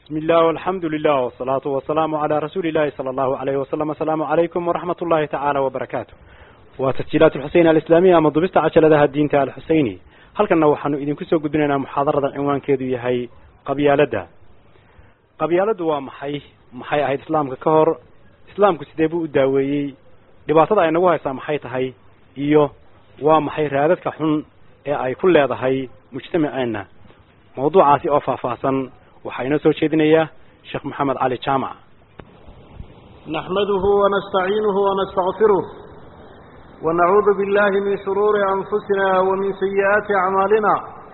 بسم الله والحمد لله والصلاة والسلام على رسول الله صلى الله عليه وسلم السلام عليكم ورحمة الله تعالى وبركاته وتسجيلات الحسين الإسلامية أما ضبست عشلة الدين تعالى الحسيني هل كنا وحنو إذن كسو قدنا محاضرة عنوان كيدو يهي قبيالة قبيالة ومحي محي أهيد إسلام كهر إسلام كسيديبو الداوي dhibaatada ay nagu haysaa maxay tahay iyo waa maxay raadadka xun ee ay ku leedahay mujtamaceenna mawduucaasi oo faahfaahsan waxaa inoo soo jeedinayaa sheekh maxamed cali jaamac نحمده ونستعينه ونستغفره ونعوذ بالله من شرور أنفسنا ومن سيئات أعمالنا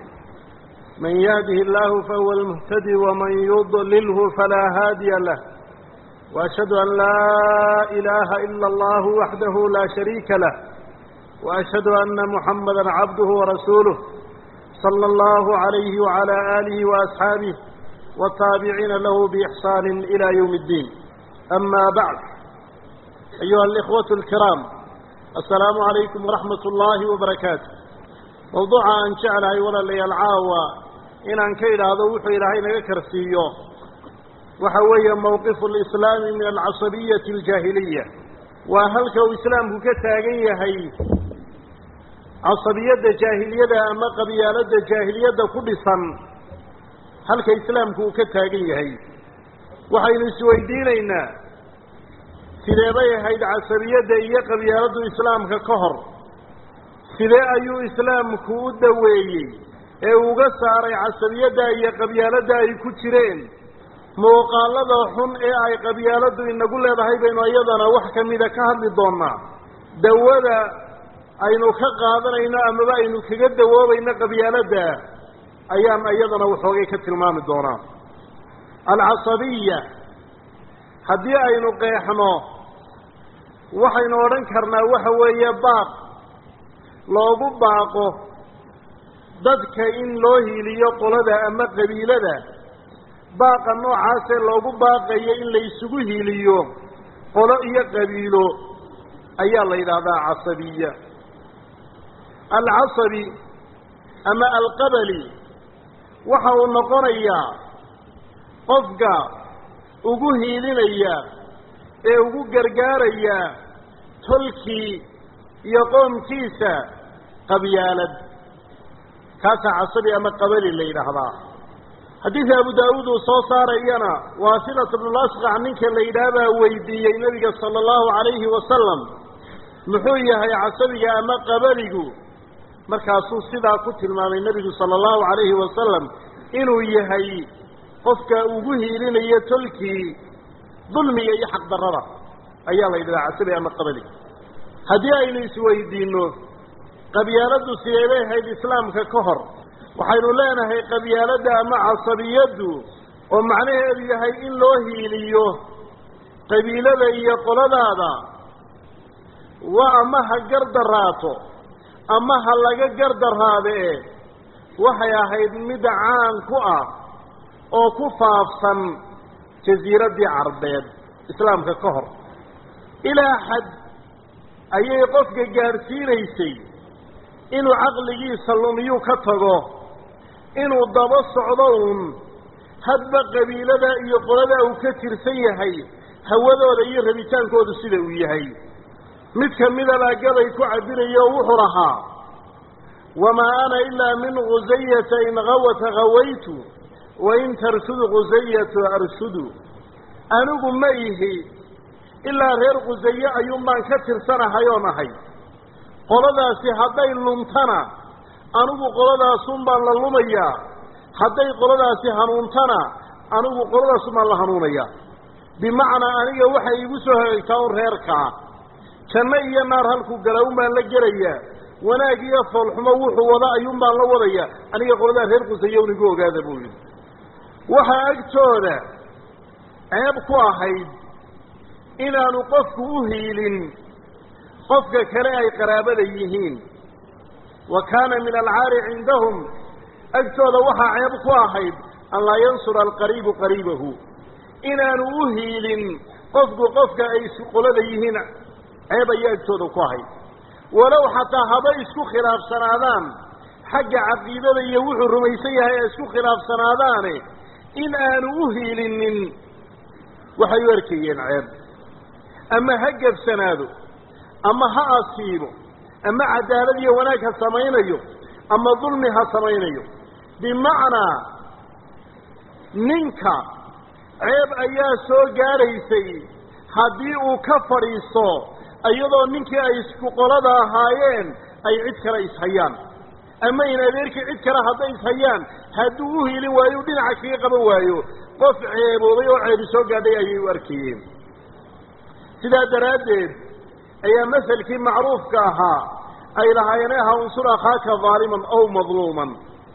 من يهده الله فهو المهتدي ومن يضلله فلا هادي له وأشهد أن لا إله إلا الله وحده لا شريك له وأشهد أن محمدا عبده ورسوله صلى الله عليه وعلى آله وأصحابه والتابعين له بإحسان إلى يوم الدين أما بعد أيها الإخوة الكرام السلام عليكم ورحمة الله وبركاته موضوع أن شعل ولا لي العاوة إن أن كيد هذا وحي إلهي كرسيه وحوي موقف الإسلام من العصبية الجاهلية وهلك إسلام كتاقية هي عصبية جاهلية أما قبيالة جاهلية كل سن هلك إسلام كتاقية هي وحين سويدينينا سيدي هيد عصبية إيا قبيالة إسلام ككهر سيدي أيو إسلام كودوي ee uga saaray casabiyadda iyo qabyaaladda ay ku jireen muuqaalada xun ee ay qabyaaladdu inagu leedahay baynu iyadana wax ka mida ka hadli doonnaa dawada aynu ka qaadanayno amaba aynu kaga dawoobayno qabyaaladda ayaan iyadana waxoogay ka tilmaami doonaa alcasabiya haddii aynu qeexno waxaynu odhan karnaa waxa weeye baaq loogu baaqo dadka in loo hiiliyo qolada ama qabiilada baaqa noocaasee loogu baaqayo in la isugu hiiliyo qolo iyo qabiilo ayaa la yidhaahdaa casabiya alcasabi ama alqabali waxa uu noqonayaa qofka ugu hiilinaya ee ugu gargaaraya tolkii iyo qoomkiisa qabyaalad kaasaa casabi ama qabali la yidhaahdaa xadiidka abu daawuud uu soo saarayana waasilat bnulasqac ninka la yidhaah baa weydiiyey nebiga sala allahu calayhi wasalam muxuu yahay casabiga ama qabaligu markaasuu sidaa ku tilmaamay nebigu sala allahu calayhi wasalam inuu yahay qofka ugu hiilinayo tolkii dulmiga iyo xaqdarrada ayaa la yidhahdaa casabi ama qabali haddii aynu isweydiinno qabyaaladdu sidee bay ahayd islaamka ka hor waxaynu leenahay qabyaaladda ama casabiyaddu oo macnaheedu yahay in loo hiiliyo qabiilada iyo qoladaada wa ama ha gardaraato ama ha laga gardaraadee waxay ahayd mid caan ku ah oo ku faafsan jasiiraddii carbeed islaamka ka hor ilaa xad ayay qofka gaadhsiinaysay inuu caqligiisa lumiyuu ka tago inuu daba socdo uun hadba qabiilada iyo qolada uu ka tirsan yahay hawadooda iyo rabitaankoodu sida uu yahay mid ka mida baa gabay ku cabirayo oo wuxuu lahaa wamaa ana ilaa min khusayata in gawata gawaytu wa in tarshudu khusayatu arshudu anigu ma ihi ilaa reer khusaye ayuun baan ka tirsanahay oo nahay qoladaasi hadday luntana anigu qoladaasun baan la lumayaa hadday qoladaasi hanuuntana anigu qoladaasun baan la hanuunayaa bimacnaa aniga waxay igu soo hagaagtaa un reerkaa janno iyo naar halkuu gala un baan la gelayaa wanaag iyo foolxumo wuxuu wada ayuun baan la wadayaa aniga qoladaa reer qusaye un igu ogaada buu yidhi waxaa agtooda ceeb ku ahayd inaanu qofku u hiilin qofka kale ay qaraabada yihiin wa kaana min alcaari cindahum agtooda waxaa ceeb ku ahayd an laa yansura alqariibu qariibahu inaanu u hiilin qofku qofka ay qolada yihiin ceeb ayaa agtooda ku ahayd walow xataa haba isku khilaafsanaadaan xagga caqiidada iyo wuxuu rumaysan yahay ay isku khilaafsanaadaane in aanu u hiilinin waxay u arkayeen ceeb ama ha gebsanaado ama ha asiibo ama cadaalad iyo wanaag ha samaynayo ama dulmi ha samaynayo bimacnaa ninka ceeb ayaa soo gaadhaysay haddii uu ka fadhiisto iyadoo ninkii ay isku qolada ahaayeen ay cid kale ishayaan ama in adeerkii cid kale hadday ishayaan hadduu u hiilin waayo u dhinaca kaga qaban waayo qof ceeboobay oo ceebi soo gaadhay ayay u arkayeen sidaa daraaddeed ayaa maselkii macruufka ahaa ay lahaayeen aha unsur akhaaka daaliman aw madluuman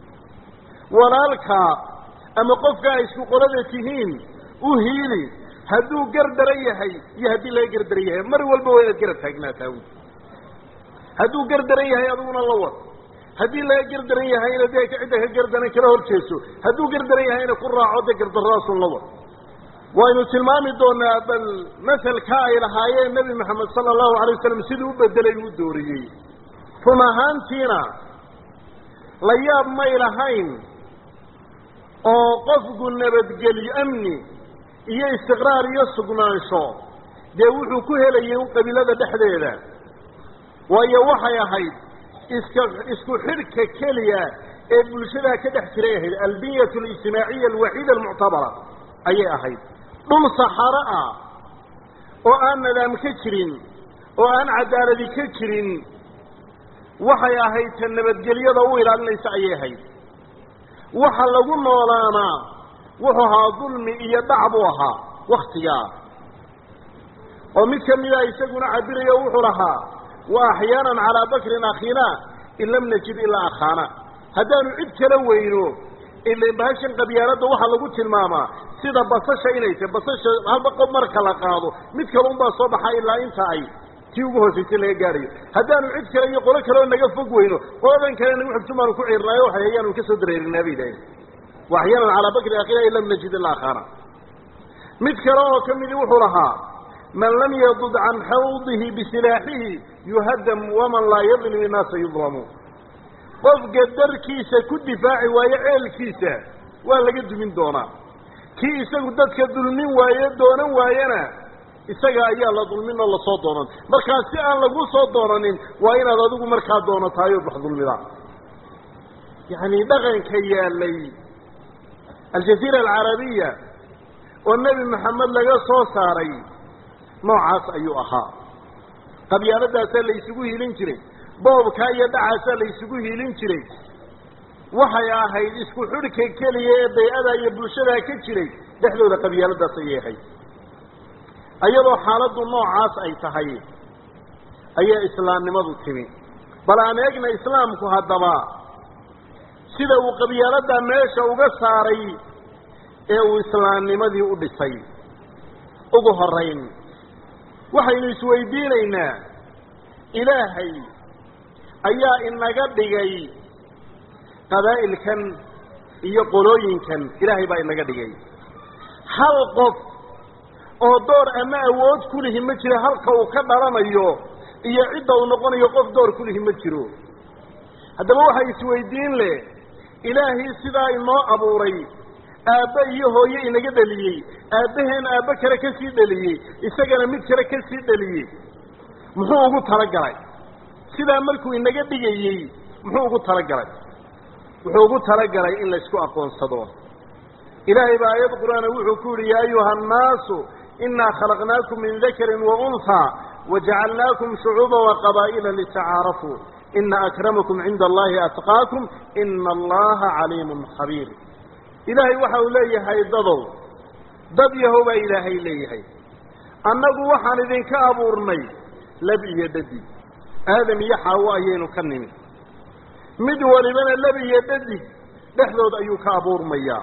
walaalkaa ama qofka ay isku qolada tihiin u hiili hadduu gardaran yahay iyo haddii laga gardaran yahay mar walba waa inaad garab taagnaataa wy hadduu gardaran yahay adiguna la wad haddii laga gardaran yahayna dee cidda ka gardaran kala hor jeeso hadduu gardaran yahayna ku raaco dee gardarradaasun la wad waynu tilmaami doonaa bal maselka ay lahaayeen nebi maxamed sala allahu alay wasalam siduu u bedelay u dooriyey run ahaantiina la yaab may lahayn oo qofku nabadgelyo amni iyo istiqraar iyo sugnaansho dee wuxuu ku helayay un qabiilada dhexdeeda waayo waxay ahayd iska isku xidhka keliya ee bulshadaa ka dhex jiray ahayd albiyat alijtimaaciya alwaxiida almuctabara ayay ahayd dhul saxaro ah oo aan nadaam ka jirin oo aan cadaaladi ka jirin waxay ahayd ta nabadgelyada u ilaalinaysa ayay ahayd waxa lagu noolaanaa wuxuu ahaa dulmi iyo dhac buu ahaa waktigaa oo mid ka mida isaguna cabirayo wuxuu lahaa wa axyaanan calaa bakrin akhiina in lam najid ilaa akhaana haddaanu cid kala weyno ila bahashan qabyaaladda waxaa lagu tilmaamaa sida basasha inay tahay basasha halba qof marka la qaado mid kale unbaa soo baxa ilaa inta ay tii ugu hoosaysay laga gaadhayo haddaanu cid kale iyo qolo kaleoo naga fog weyno qoladan kale nagu xigtun baanu ku ciirnaayo waxay ayaanu ka soo dareerinaa bay yidhaaheen wa axyaanan calaa bakri akhiina in lam najid ilaa akhaana mid kale oo ka midi wuxuu lahaa man lam yadud can xawdihi bisilaaxihi yuhadam waman laa yadlim innaasa yudlamu qofka darkiisa ku difaaci waayo ceelkiisa waa laga dumin doonaa kii isagu dadka dulmin waaye doonan waayana isaga ayaa la dulmin oo lasoo doonan markaa si aan lagu soo doonanin waa inaad adigu markaa doonatahay ood wax dulmidaa yacni dhaqanka yaalay aljaziira alcarabiya oo nebi maxamed laga soo saaray noocaas ayuu ahaa qabyaaladaasaa la isugu hiilin jiray boobkaa iyo dhacaasaa la isugu hiilin jiray waxay ahayd isku xidhka keliya ee bay-ada iyo bulshadaa ka jiray dhexdooda qabyaaladaas ayay ahayd iyadoo xaaladdu noocaas ay tahay ayaa islaamnimadu timi bal aan eegna islaamku haddaba sida uu qabyaaladdaa meesha uga saaray ee uu islaamnimadii u dhisay ugu horayn waxaynu isweydiinaynaa ilaahay ayaa inaga dhigay qabaa'ilkan iyo qolooyinkan ilaahay baa inaga dhigay hal qof oo door ama awood ku lihi ma jiro halka uu ka dhalanayo iyo cidda uu noqonayo qof door ku lihi ma jiro haddaba waxay isweydiin leh ilaahii sidaa inoo abuuray aabbe iyo hooye inaga dheliyey aabbaheen aabbe kale ka sii dheliyey isagana mid kale ka sii dheliyey muxuu ugu talagalay sidaa markuu inaga dhigayey muxuu ugu talagalay wuxuu ugu talagalay in laysku aqoonsado ilaahay baa aayad qur-aana wuxuu ku yihi yaa ayuha annaasu inaa khalaqnaakum min dakarin wa unhaa wajacalnaakum shucuuba waqabaa'ila litacaarafuu ina akramakum cinda allahi atqaakum ina allaha caliimun khabiir ilaahay waxa uu leeyahay dadow dad yahow baa ilaahay leeyahay annagu waxaan idinka abuurnay lab iyo dhadig aadam iyo xaawo ayaynu ka nimid mid walibana lab iyo dhadig dhexdood ayuu ka abuurmayaa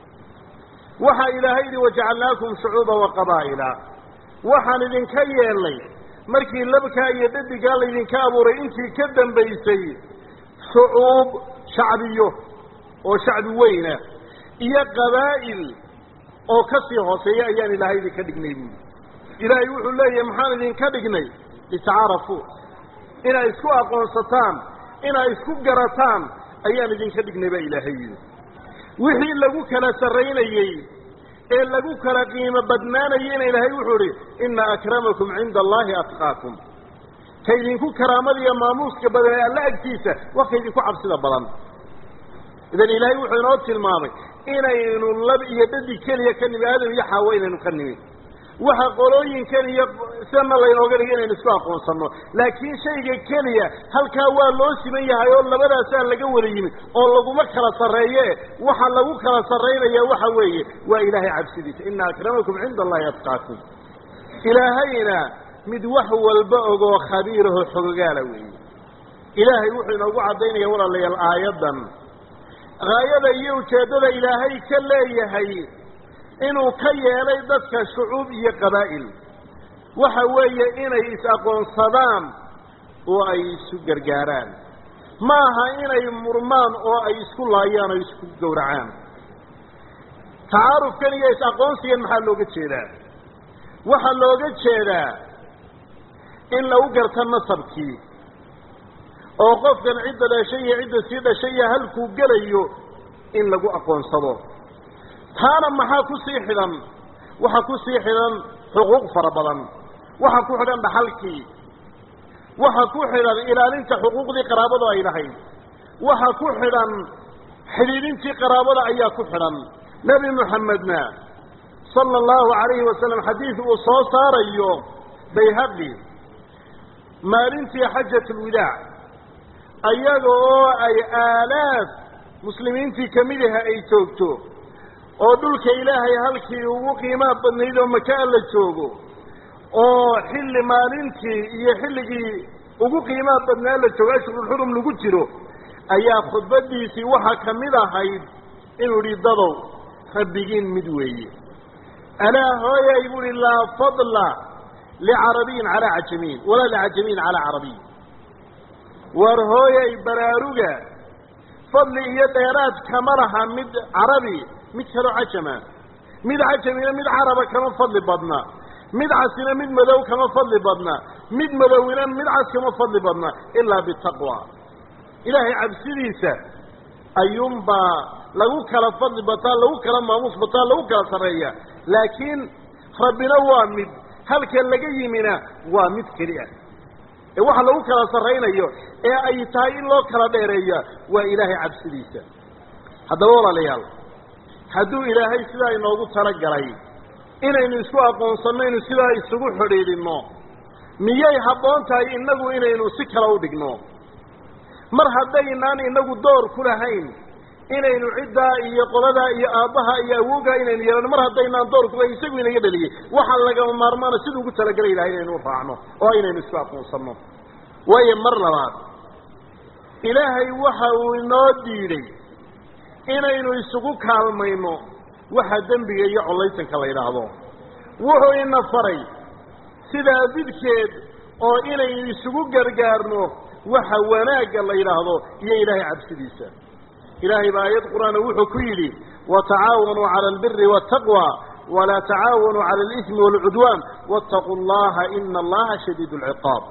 waxaa ilaahay yidhi wajacalnaakum shucuuba wa qabaa'ila waxaan idinka yeelnay markii labkaa iyo dhadigaa laydinka abuuray intii ka dambaysay shucuub shacbiyo oo shacbi weyna iyo qabaa'il oo ka sii hooseeya ayaan ilaahay idinka dhignay buuli ilaahay wuxuu leeyahay maxaan idinka dhignay litacaarafuu inay isku aqoonsataan inay isku garataan ayaan idinka dhignay baa ilaahay yidhi wixii lagu kala sarraynayey ee lagu kala qiimo badnaanayeyna ilaahay wuxuu idhi inna akramakum cinda allaahi atqaakum ka idinku karaamada iyo maamuuska badan ee alla agtiisa waa ka idinku cabsida badan idan ilaahay wuxuu inoo tilmaamay inaynu lab iyo dhadi keliya ka nimi aadam iyo xaawo inaynu ka nimin waxa qolooyinkan iyo sidana laynooga dhigay inaynu isku aqoonsanno laakiin shayga keliya halkaa waa loo siman yahay oo labadaasaa laga wada yimid oo laguma kala sarreeye waxa lagu kala sarraynaya waxa weeye waa ilaahay cabsidiisa ina akramakum cinda allahi atqaakum ilaahayna mid wax walba ogoo khabiiraho xogogaala weeye ilaahay wuxuu inoogu caddaynaya walaalayaal aayaddan haayada iyo ujeeddada ilaahay ka leeyahay inuu ka yeelay dadka shucuub iyo qabaa'il waxa weeye inay is-aqoonsadaan oo ay isu gargaaraan ma aha inay murmaan oo ay isku laayaan oo isku gowracaan tacaarufkan iyo is-aqoonsigan maxaa looga jeedaa waxaa looga jeedaa in lagu garto nasabkii oo qofkan cidda dhashay iyo cidda sii dhashay iyo halkuu gelayo in lagu aqoonsado taana maxaa ku sii xidhan waxaa ku sii xidhan xuquuq fara badan waxaa ku xidhan dhaxalkii waxaa ku xidhan ilaalinta xuquuqdii qaraabadu ay lahayd waxaa ku xidhan xidhiidintii qaraabada ayaa ku xidhan nebi moxamedna sala allahu calayhi wasalam xadiid uu soo saarayo bayhaqi maalintii xajat alwidaac ayaga oo ay aalaaf muslimiintii kamid aha ay joogto oo dhulka ilaahay halkii ugu qiimaha badnayd oo makaa la joogo oo xilli maalintii iyo xilligii ugu qiimaha badnaa la joogo ashhurulxurum lagu jiro ayaa khudbadiisii waxaa ka mid ahayd inuu idhi dadow rabbigiin mid weeye alaa hooyay bu uhi laa fadla licarabiyin calaa cajamiin walaa licajamiin calaa carabiy war hooyay baraaruga fadli iyo dheeraad kama laha mid carabi mid kaloo cajama mid cajamina mid caraba kama fadli badna mid casina mid madow kama fadli badna mid madowina mid cas kama fadli badna ilaa bitaqwa ilaahay cabsidiisa ayuunbaa lagu kala fadli bataa lagu kala maamuus bataa lagu kala sarreeya laakiin rabbina waa mid halka laga yimina waa mid keli ah ee waxa lagu kala sarraynayo ee ay tahay in loo kala dheereeya waa ilaahay cabsidiisa haddaba walaalayaal hadduu ilaahay sidaa inoogu talagalay inaynu isku aqoonsanno inu sidaa isugu xidhiidhinno miyay habboon tahay innagu inaynu si kale u dhigno mar haddaynaan inagu door ku lahayn inaynu ciddaa iyo qoladaa iyo aabbaha iyo awoogaa inaynu yeelano mar haddaynaan door ku lahayn isagu inaga dhaliyey waxaa lagama maarmaana siduu ugu talagelay ilahay inaynu u raacno oo inaynu isku aqoonsanno waayo mar labaad ilaahay waxa uu inoo diiday inaynu isugu kaalmayno waxa dembiga iyo collaysanka la yidhaahdo wuxuu ina faray sidaa didkeed oo inaynu isugu gargaarno waxa wanaagga la yidhaahdo iyo ilaahay cabsidiisa ilaahay baa aayad qur-aana wuxuu ku yidhi watacaawanuu cala albiri waataqwa walaa tacaawanuu cala alismi waalcudwaan waataquu allaha ina allaha shadiid alciqaab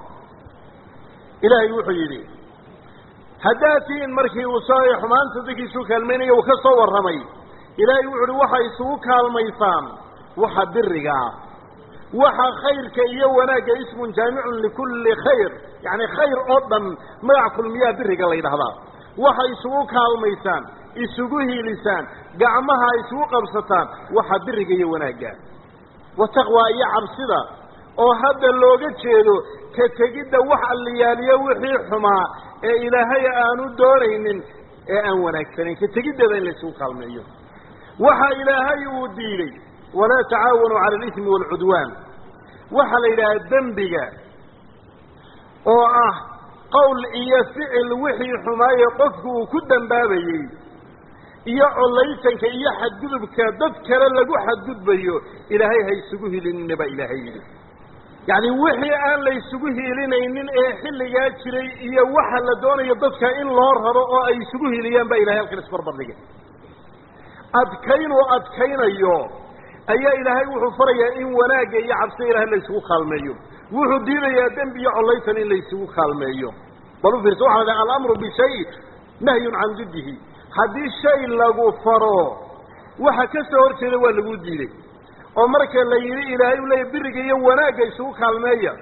ilaahay wuxuu yidhi haddaad tihiin markii uu soo xumaanta dadkiisuu kaalmaynaya uu ka soo warramay ilaahay wuxu uhi waxay isugu kaalmaysaan waxa biriga ah waxa khayrka iyo wanaagga ismun jaamicun likulli khayr yacni khayr oo dhan magac kulmiyaa biriga la yidhahdaa waxay isugu kaalmaysaan isugu hiilisaan gacmaha isugu qabsataan waxa biriga iyo wanaagga wataqwaa iyo cabsida oo hadda looga jeedo ka tegidda wax alliyaaliyo wixii xumaa ee ilaahay aanu doonaynin ee aan wanaagsanayn ka tegiddeeda in la isugu kaalmeeyo waxa ilaahay uu diiday walaa tacaawanuu cala alismi waalcudwaan waxaa la yidhaha dembiga oo ah qowl iyo ficil wixii xumaaye qofku uu ku dambaabayey iyo collaysanka iyo xadgudubka dad kale lagu xadgudbayo ilaahay ha isugu hilinina baa ilaahay yidhi yacni wixii aan la isugu hiilinaynin ee xilligaa jiray iyo waxa la doonayo dadka in loo raro oo ay isugu hiiliyaan baa ilahay halkan isbarbardhigay adkaynuu adkaynayo ayaa ilaahay wuxuu farayaa in wanaagga iyo cabsida ilahay la isugu kaalmeeyo wuxuu diidayaa dembi iyo collaysan in la isugu kaalmeeyo bal u fiirsa waxa la dhaha alamru bishay nahyun can diddihi haddii shay lagu faro waxa ka soo hor jeeda waa lagu diiday oo marka la yidhi ilaahay u leeya biriga iyo wanaagga isugu kaalmeeya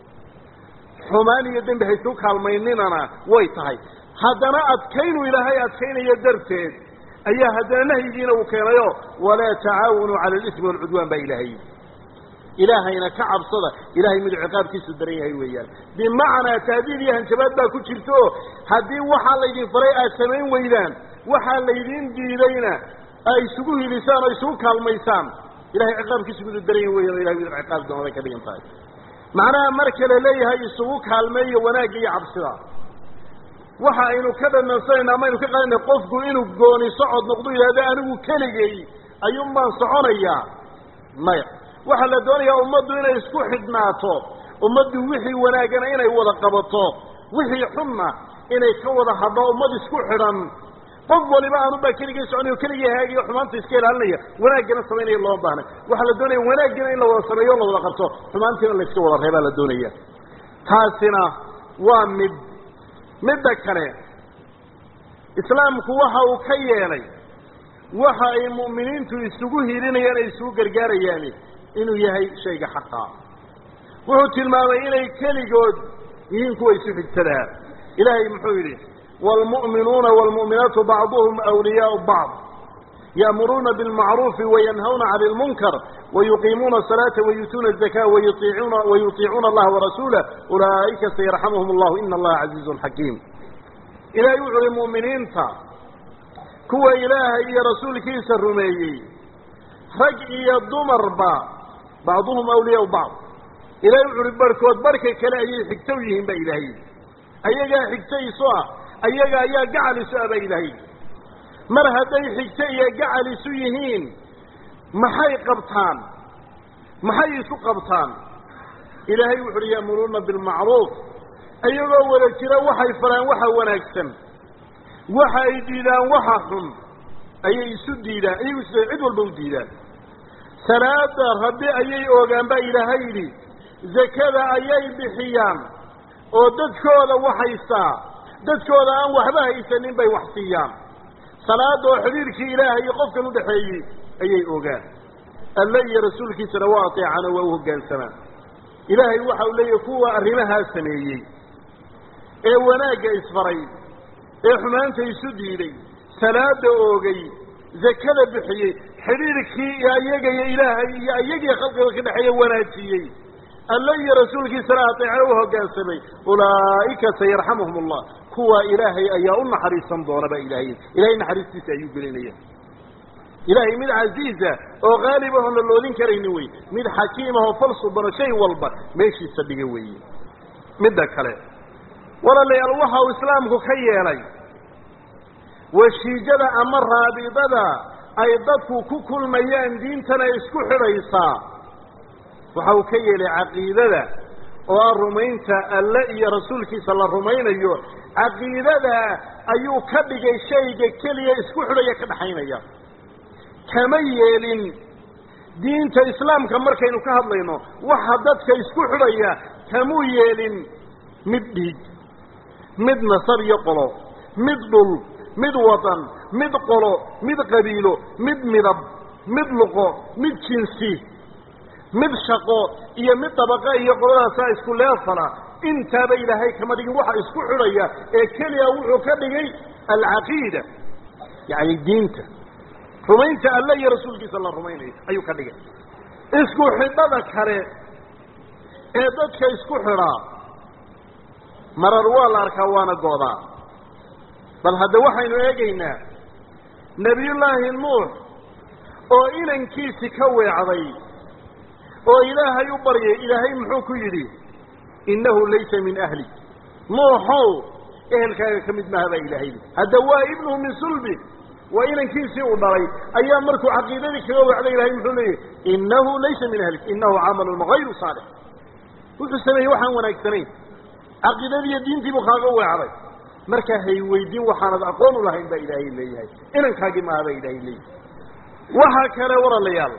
xumaan iyo dembi ha isugu kaalmayninana way tahay haddana adkaynu ilaahay adkaynayo darteed ayaa haddana nahyigiina uu keenayo walaa tacaawunuu cala alismi walcudwaan baa ilaahay ilaahayna ka cabsada ilahay miduu ciqaabkiisu daran yahay weeyaan bimacnaa taadiid iyo hanjabaad baa ku jirta o haddii waxaa laydin faray aad samayn weydaan waxaa laydin diidayna ay isugu hilisaan oo isugu kaalmaysaan ilahay ciqaabkiisu miduu daran yahay weyan o ilahay miduu ciqaab doonaday ka dhigan tahay macnaha marka la leeyahay isugu kaalmeeyo wanaagga iyo cabsida waxa aynu ka dhanansanayna ama aynu ka qaadana qofku inuu gooni socod noqdo yidhahdo anigu keligay ayuun baan soconayaa maya waxaa la doonayaa ummaddu inay isku xidhnaato ummaddu wixii wanaagana inay wada qabato wixii xunna inay ka wada hadho ummad isku xidhan qof waliba aanubaa keligay soconayo keligii haagiyo xumaanta iska ilaalinaya wanaaggana samaynaya looma baahna waxaa la doonaya wanaaggina in la wada sameeyo o la wada qabto xumaantiina la iska wada reebaa la doonaya taasina waa mid midda kale islaamku waxa uu ka yeelay waxa ay mu'miniintu isugu hilinayaan ay isugu gargaarayaani inuu yahay shayga xaqa wuxuu tilmaamay inay keligood yihiin kuwa isu xigtadaa ilaahay muxuu yidhi waalmu'minuuna waalmu'minaatu bacduhum awliyaau bacd ya'muruuna bilmacruufi wayanhawna cani ilmunkar wayuqiimuuna asalaata wayuutuuna azakaa wayuiicuuna wayutiicuuna allaha warasuulah ulaa'ika sayarxamuhum allahu ina allaha casiizun xakiim ilaahay wuxu uhi mu'miniinta kuwa ilaahay iyo rasuulkiisa rumeeyey rag iyo dumarba bacduhum awliyaau bacd ilahay wuxu uhi barhkood barhka kale ayay xigto u yihiin baa ilaahay ayagaa xigto isu ah ayaga ayaa gacal isu ah baa ilaahay mar hadday xigto iyo gacal isu yihiin maxay qabtaan maxay isu qabtaan ilaahay wuxu uhi ya'muruuna bilmacruuf iyagoo wada jira waxay faraan waxa wanaagsan waxa ay diidaan waxa xun ayay isu diidaan iyagu is cid walba u diidaan salaada rabbi ayay oogaan baa ilaahay yidhi zakada ayay bixiyaan oo dadkooda waxaysaa dadkooda aan waxba haysanin bay wax siiyaan salaada oo xidhiirkii ilaahay iyo qofkan udhaxeeyey ayay ogaan alle iyo rasuulkiisana waa ateecaan oo waa u hoggaansamaan ilaahay waxa uu leeyahay kuwa arrimahaa sameeyey ee wanaagga isfaray ee xumaanta isu diiday salaada oogay zakada bixiyey xidhiirkii ayaga iyo ilaahay iyo ayagiyo khalqiga ka dhexeeya wanaajiyey alle iyo rasuulkiisana ateeca u hoggaansamay ulaa'ika sayarxamuhum allah kuwa ilaahay ayaa u naxariisan doona baa ilaahay ilahay naxariistiisa ayuu gelinaya ilaahay mid casiiza oo qaalib ahon la loodin karaynin wey mid xakiim ahoo falsubano shay walba meeshiisa dhiga weeye midda kale walaalayaal waxa uu islaamku ka yeelay washiijada ama raabidada ay dadku ku kulmayaan diintana isku xidhaysaa waxa uu ka yeelay caqiidada oo ah rumaynta alle iyo rasuulkiisa la rumaynayo caqiidada ayuu ka dhigay shayga keliya isku xidhaya ka dhaxaynaya kama yeelin diinta islaamka markaynu ka hadlayno waxa dadka isku xidhaya kamuu yeelin mid dhiig mid nasab iyo qolo mid dhul mid wadan mid qolo mid qabiilo mid midab mid luqo mid jinsi mid shaqo iyo mid dabaqa iyo qoladaasaa isku leefala intaaba ilaahay kama dhigin waxa isku xidhaya ee keliya wuxuu ka dhigay alcaqiida yacni diinta rumaynta alle iyo rasuulkiisa la rumaynayo ayuu ka dhigay isku xidhada kale ee dadka isku xidhaa marar waa la arkaa waana goodaa bal hadda waxaynu eegaynaa nebiyullaahi nuux oo inankiisi ka weecday oo ilaahay u baryay ilaahay muxuu ku yidhi innahu laysa min ahli nuuxow ehelkaaga ka mid maaha baa ilaahay yidhi hadda waa ibnuhu min sulbi waa inankiisii uu dhalay ayaa markuu caqiidadii kaga weecday ilahay muxuu leeyahy innahu laysa min ahlik innahu camalun hayru saalix wuxuu sameeyey waxaan wanaagsanayn caqiidadii iyo diintii buu kaaga weecday markaa hay weydiin waxaanad aqoon u lahayn baa ilaahay leeyahay inankaagii maaha baa ilaahay leeyahay waxaa kale walaalayaal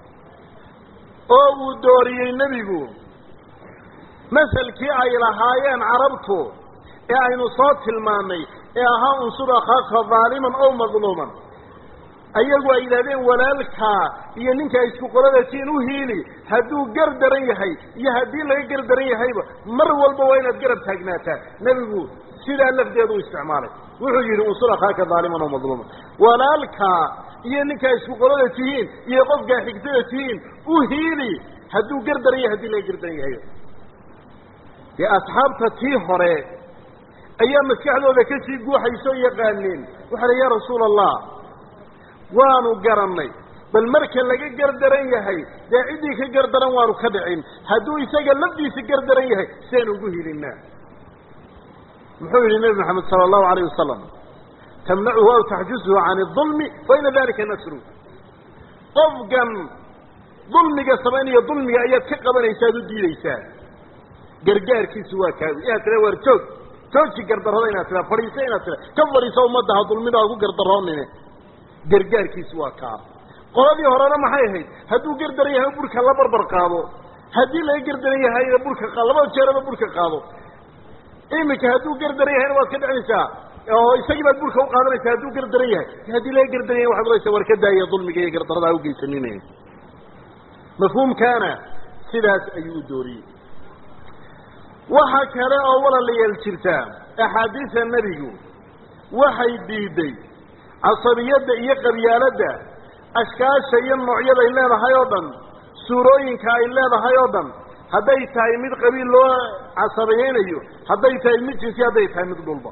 oo uu dooriyey nebigu maselkii ay lahaayeen carabtu ee aynu soo tilmaannay ee ahaa unsur akhaaka daaliman ow madluuman ayagu ay yidhahdeen walaalkaa iyo ninkaa isku qoladatiin u hiili hadduu gar daran yahay iyo haddii laga gar daran yahayba mar walba waa inaad garab taagnaataa nebigu sidaa lafdeedu u isticmaalay wuxuu yidhi unsur akhaaka daaliman oo madluuman walaalkaa iyo ninkaa isku qolada tihiin iyo qofkaa xigtada tihiin u hiili hadduu gar daran yahay haddii laga gar daran yahay dee asxaabta tii hore ayaa maskaxdooda kasii guuxaysoo yaqaaneen waxaa la ya rasuula allah waanu garannay bal marka laga gardaran yahay dee ciddii ka gardaran waanu ka dhicin hadduu isaga lafdiisa gardaran yahay sidaanu ugu hilinaa muxuu yidhi nebi maxamed sala allahu alayh wasalam tamnacuhu aw taxjuzuhu can idulmi fa ina dalika nasru qofkan dulmiga samaynaya dulmiga ayaad ka qabanaysaa ad u diidaysaa gargaarkiisu waa kaawi inaad tira waar joog jooji gardarrada inaad tira fadhiiso inaad tira ka fadhiiso ummadda ha dulmida ha ku gardaroonine gargaarkiisu waa kaa qoladii horena maxay ahayd hadduu gardaran yahay burka la barbar qaado haddii laga gardaran yahayna burka qaado labada jeeraba burka qaado iminka hadduu gardaran yahayna waad ka dhicinaysaa oo isagii baad burka uqaadanaysaa hadduu gardaran yahay haddii laga gardaran yahay waxaad odhanaysaa war ka daaya dulmiga iyo gardarada ha ugeysanine mafhuumkaana sidaas ayuu u dooriyey waxa kale oo walaalayaal jirta axaadiisa nebigu waxay diiday casabiyadda iyo qabyaaladda ashkaasha iyo noocyaday leedahay oo dhan suurooyinka ay leedahay oo dhan hadday tahay mid qabiil loo casabiyeynayo hadday tahay mid jinsi hadday tahay mid dhulba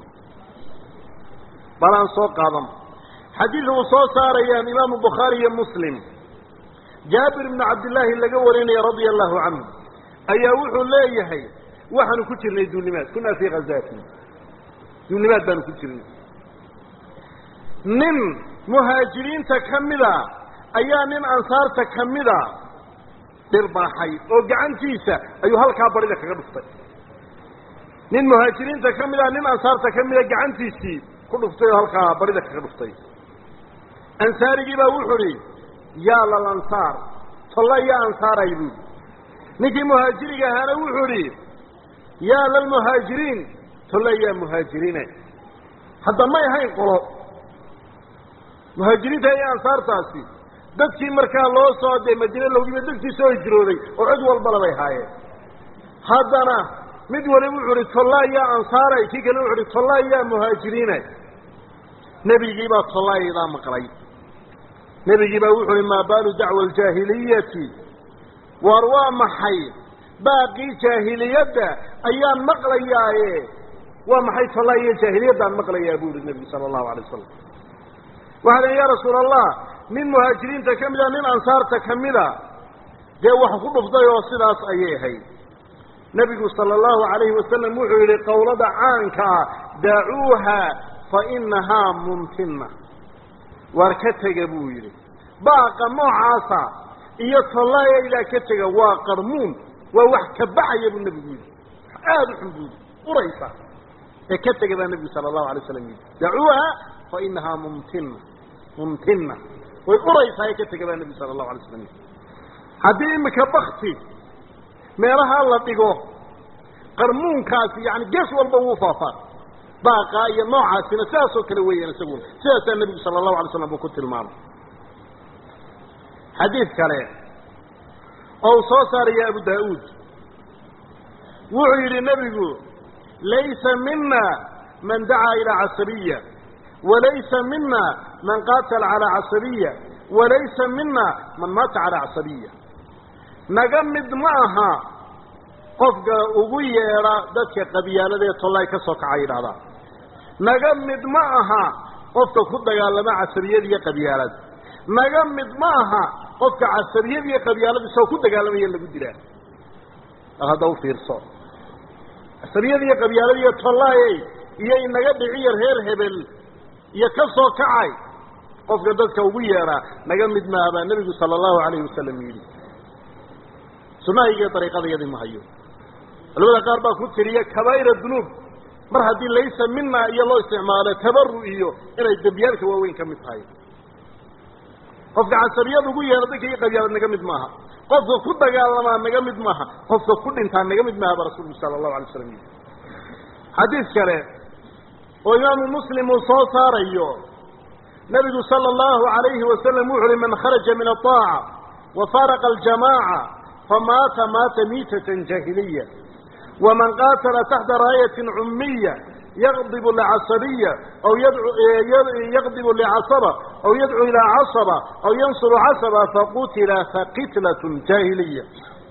bal aan soo qaadan xadiid uu soo saarayaan imaamu bukhaari iyo muslim jaabir ibnu cabdillaahi laga warinaya radia allahu canhu ayaa wuxuu leeyahay waxaanu ku jirnay duulimaad kunaa fii khazaatin duulimaad baanu ku jirnay nin muhaajiriinta ka mida ayaa nin ansaarta ka mida dhirbaaxay oo gacantiisa ayuu halkaa barida kaga dhuftay nin muhaajiriinta ka mida nin ansaarta ka mida gacantiisii ku dhuftay oo halkaa barida kaga dhuftay ansaarigii baa wuxuu idhi yaa lalansaar tolla yaa ansaaray buui ninkii muhaajiriga ahaana wuxuu idhi yaa lalmuhaajiriin tolla yaa muhaajiriine hadda may ahayn qolo muhaajiriinta iyo ansaartaasi dadkii markaa loo soo dee madiine loogiba dadkii soo hijrooday oo cid walbala bay haayeen haddana mid waliba wuxuu uhi tollaa yaa ansaaray kii kale wuxu uhi tollaa yaa muhaajiriine nebigii baa tollaayadaa maqlay nebigii baa wuxu uhi maa baalu dacwa aljaahiliyati waar waa maxay baaqii jaahiliyadda ayaan maqlayaaye waa maxay tollaa iyo jaahiliyaddaan maqlayaa buu ihi nebigu sala allahu alay wasalam waxaa len ya rasuula allah nin muhaajiriinta ka mida nin ansaarta ka mida dee wax ku dhuftay oo sidaas ayay ahayd nebigu sala allahu alayhi wasalam wuxuu yidhi qowlada caanka ah dacuuha fa inahaa mumtina waar ka tega buu yidhi baaqa noocaasa iyo tollaayaydaa ka tega waa qarmuun waa wax ka baxaya buu nebigu yidhi aada u xun buu yidhi uraysa ee ka tega baa nebigu sala allahu alay slam yidhi dacuuha fa inahaa mumtina mumtina way uraysaa ee ka tega baa nebigu sala allahu alay slam yidhi haddii imika bakti meelahaa la dhigo qarmuunkaasi yani gees walba wuu faafaa baaqaa iyo noocaasina sidaasoo kale weeyaan isaguna sidaasaa nebigu sala allahu alay slam buu ku tilmaamay xadiid kale oo uu soo saaraya abu daa'uud wuxuu yidhi nebigu laysa mina man dacaa ilaa casabiya walaysa mina man qaatala calaa casabiya walaysa mina man maata calaa casabiya naga mid ma aha qofka ugu yeedha dadka qabyaaladee tollaay ka soo kaca yidhahdaa naga mid ma aha qofka ku dagaalama casabiyad iyo qabyaalad naga mid ma aha qofka casabiyad iyo qabyaalad isagoo ku dagaalamaya lagu dilaa bal hadda u fiirso casabiyad iyo qabyaalad iyo tollaayey iyo inaga dhiciyo reer hebel iyo ka soo kacay qofka dadka ugu yeedhaa naga mid maaha baa nebigu sala allahu alayhi wasalam yidhi sunahayga dariiqadayadii ma hayo culamada qaar baa ku tiriya kabaa'ira dunuub mar haddii laysa mina iyo loo isticmaalo tabaru iyo inay dembiyaalka waaweyn ka mid tahay qofka casabiyad ugu yeedha dadka iyo qabyaalad naga mid maaha qofka ku dagaalamaa naga mid maaha qofka ku dhintaa naga mid maaha baa rasuulku sala allahu alay slam yidhi xadiid kale oo imaamu muslim uu soo saarayo nebigu sala allahu calayhi wasalam wuxu uhi man kharaja min aطaaca wa faaraqa aljamaaca famaata maata miitatan jaahiliya waman qaatala taxta raayatin cummiya yaqdibu licasabiya aw yaqdibu licasaba aw yadcu ilaa casaba aw yansuru casaba faqutila faqitlatun jaahiliya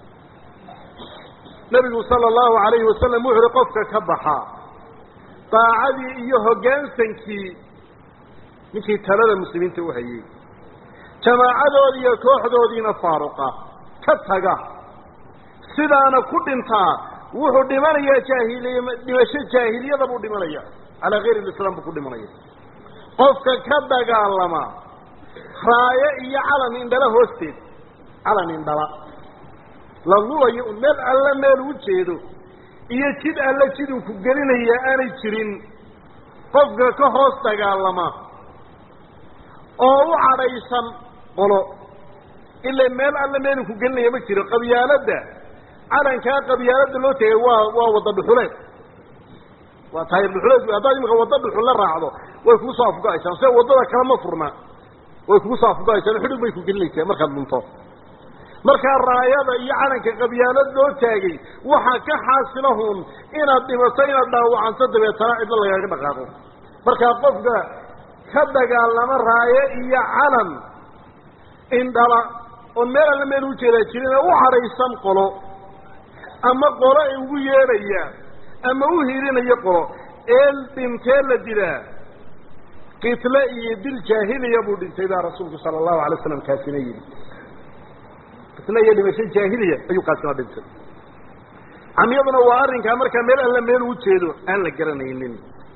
nebigu sala allahu calayhi wasalam wuxu uhi qofka ka baxaa daacadii iyo hoggaansankii ninkii talada muslimiinta u hayey jamaacadoodii iyo kooxdoodiina faaruqa ka taga sidaana ku dhintaa wuxuu dhimanayaa jaahiliy dhimasho jaahiliyada buu dhimanaya calaa kayri lislaam buu ku dhimanaya qofka ka dagaalama raayo iyo calan indhala hoosteed calan indhala la lulayo un meel alla meel u jeedo iyo jid alla jiduu ku gelinaya aanay jirin qofka ka hoos dagaalama oo u cadhaysan qolo ila meel alla meelu ku gelinaya ma jiro qabyaaladda calankaa qabyaaladda loo tegay waa waa wadda dhuxuleed waa taayir dhuxuleed haddaad imika wadda dhuxul la raacdo way kugu soo afgo-aysaan se waddada kale ma furna way kugu soo afgo-aysaan xudhug bay ku gelinaysaa markaad dhunto markaa raayada iyo calanka qabyaalad loo taagay waxaa ka xaasilahuun inaad dhimato inaad dhaawacanto dabeetana cidlo lagaaga dhaqaaqo markaa qofka ka dagaalama raayo iyo calan indhala oon meel alla meel u jeedaa jirin ee u cadhaysan qolo ama qolo ay ugu yeedhaya ama u hiirinayo qolo ee dhintee la dilaa kitle iyo dil jaahiliya buu dhintay baa rasuulku sala allahu alay waslam kaasina yidhi kitle iyo dhimasho jaahiliya ayuu kaasina dhintay camyaduna waa arrinkaa markaa meel alla meel u jeedo aan la garanaynin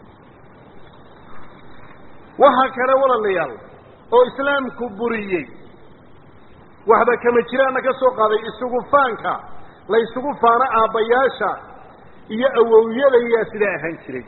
waxaa kale walaalayaal oo islaamku buriyey waxba kama jiraana ka soo qaaday isugu faanka la isugu faano aabbayaasha iyo awowyadayaa sidaa ahaan jiray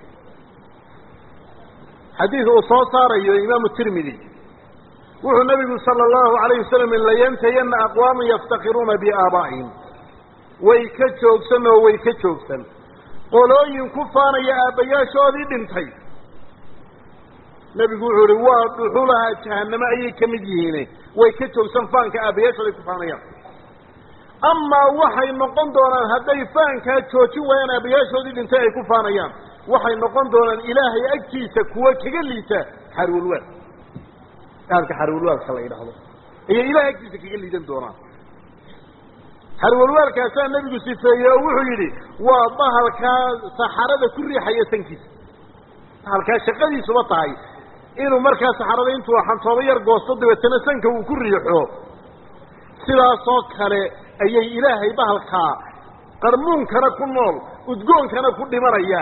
xadiid uu soo saarayo imaamu tirmidi wuxuu nabigu sala allahu alayh wasalam layantayana aqwaaman yaftakiruuna biaabaa'ihim way ka joogsan oo way ka joogsan qolooyin ku faanaya aabbayaashoodii dhintay nebigu wuxuu ihi waa dhuxulaha jahaname ayay ka mid yihiine way ka joogsan faanka aabbayaashooday ku faanayaan amaa waxay noqon doonaan hadday faankaa joojin waayaan aabbayaashoodii dhintay ay ku faanayaan waxay noqon doonaan ilaahay agtiisa kuwa kaga liita xarwalwaad ahalka xarwalwaadka la yidhaahdo ayay ilahay agtiisa kaga liidan doonaan xarwalwaadkaasaa nebigu sifeeyey oo wuxuu yidhi waa bahalkaa saxarada ku riixaya sankiisa bahalkaa shaqadiisuba tahay inuu markaa saxarada intuu xantoobo yar goosto dabeetana sanka uu ku riixo sidaasoo kale ayay ilaahay bahalkaa qarmuunkana ku nool udgoonkana ku dhimanaya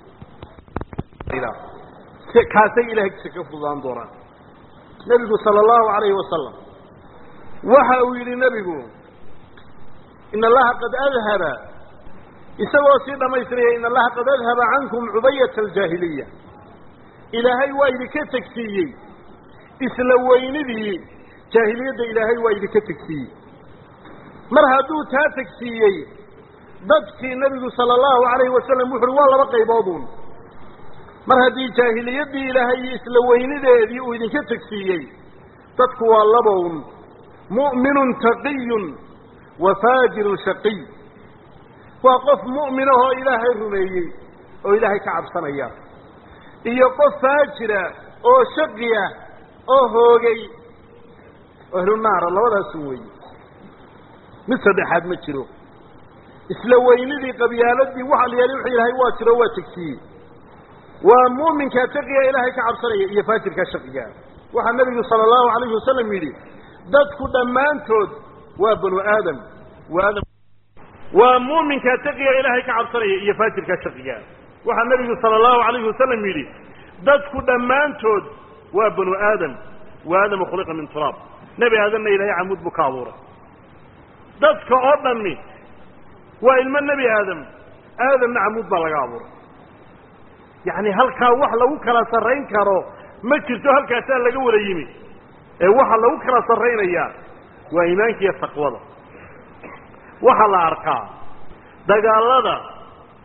kaasay ilahay agtiisa ka fududaan doonaan nebigu sala allahu alayhi wasalam waxa uu yidhi nebigu in allaha qad adhaba isagoo sii dhamaystiraya in allaha qad adhaba cankum cubayata aljaahiliya ilaahay waa idinka tegsiiyey isla weynidii jaahiliyadda ilaahay waa idinka tegsiiyey mar hadduu taa tegsiiyey dadkii nebigu sala allahu alayhi wasalam wuxu uhi waa laba qayboodun mar haddii jaahiliyaddii ilaahay iyo isla weynideedii uu idinka tegsiiyey dadku waa labown mu'minun taqiyun wa faajirun shaqiy waa qof mu'minahoo ilaahay rumeeyey oo ilaahay ka cabsanaya iyo qof faajira oo shaqiya oo hoogay ahlunaara labadaasun weeye mid saddexaad ma jiro isla weynidii qabyaaladii waxa la yaali wuxuu ilaahay waa jiro waa tegsiiyey waa muuminkaa taqiya ilaahay ka cabsanaya iyo faajirkaa shaqiga waxaa nebigu sala allahu alayhi wasalam yidhi dadku dhammaantood waa banu aadam waadam waa muuminkaa taqiya ilaahay ka cabsanaya iyo faajirkaa shaqiga waxaa nebigu sala allahu alayhi wasalam yidhi dadku dhammaantood waa banu aadam wa aadama khuliqa min turaab nebi aadamna ilaahay camuud buu ka abuuray dadka oo dhammi waa ilmo nebi aadam aadamna camuud baa laga abuuray yacni halkaa wax lagu kala sarrayn karo ma jirto halkaasaa laga wada yimi ee waxa lagu kala sarraynayaa waa iimaanka iyo taqwada waxaa la arkaa dagaalada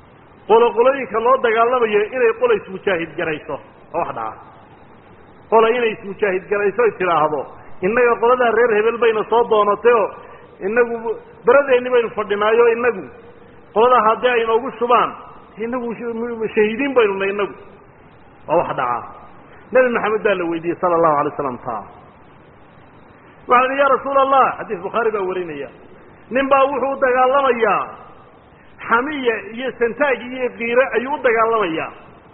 qoloqolooyinka loo dagaalamayo inay qola ismujaahid garayso oo wax dhaca qola inay ismujaahid garayso ay tidhaahdo innaga qoladaa reer hebel bayna soo doonatay oo inagu beradeenni baynu fadhinaayo inagu qoladaa haddii ay noogu shubaan inagu shahiidiin baynu nay inagu waa wax dhacaa nebi maxamed baa la weydiiyey sala allahu alay slam taa waxau ihi ya rasuula allah xadiis bukhaari baa warinaya nin baa wuxuu u dagaalamayaa xamiya iyo santaag iyo kiire ayuu u dagaalamayaa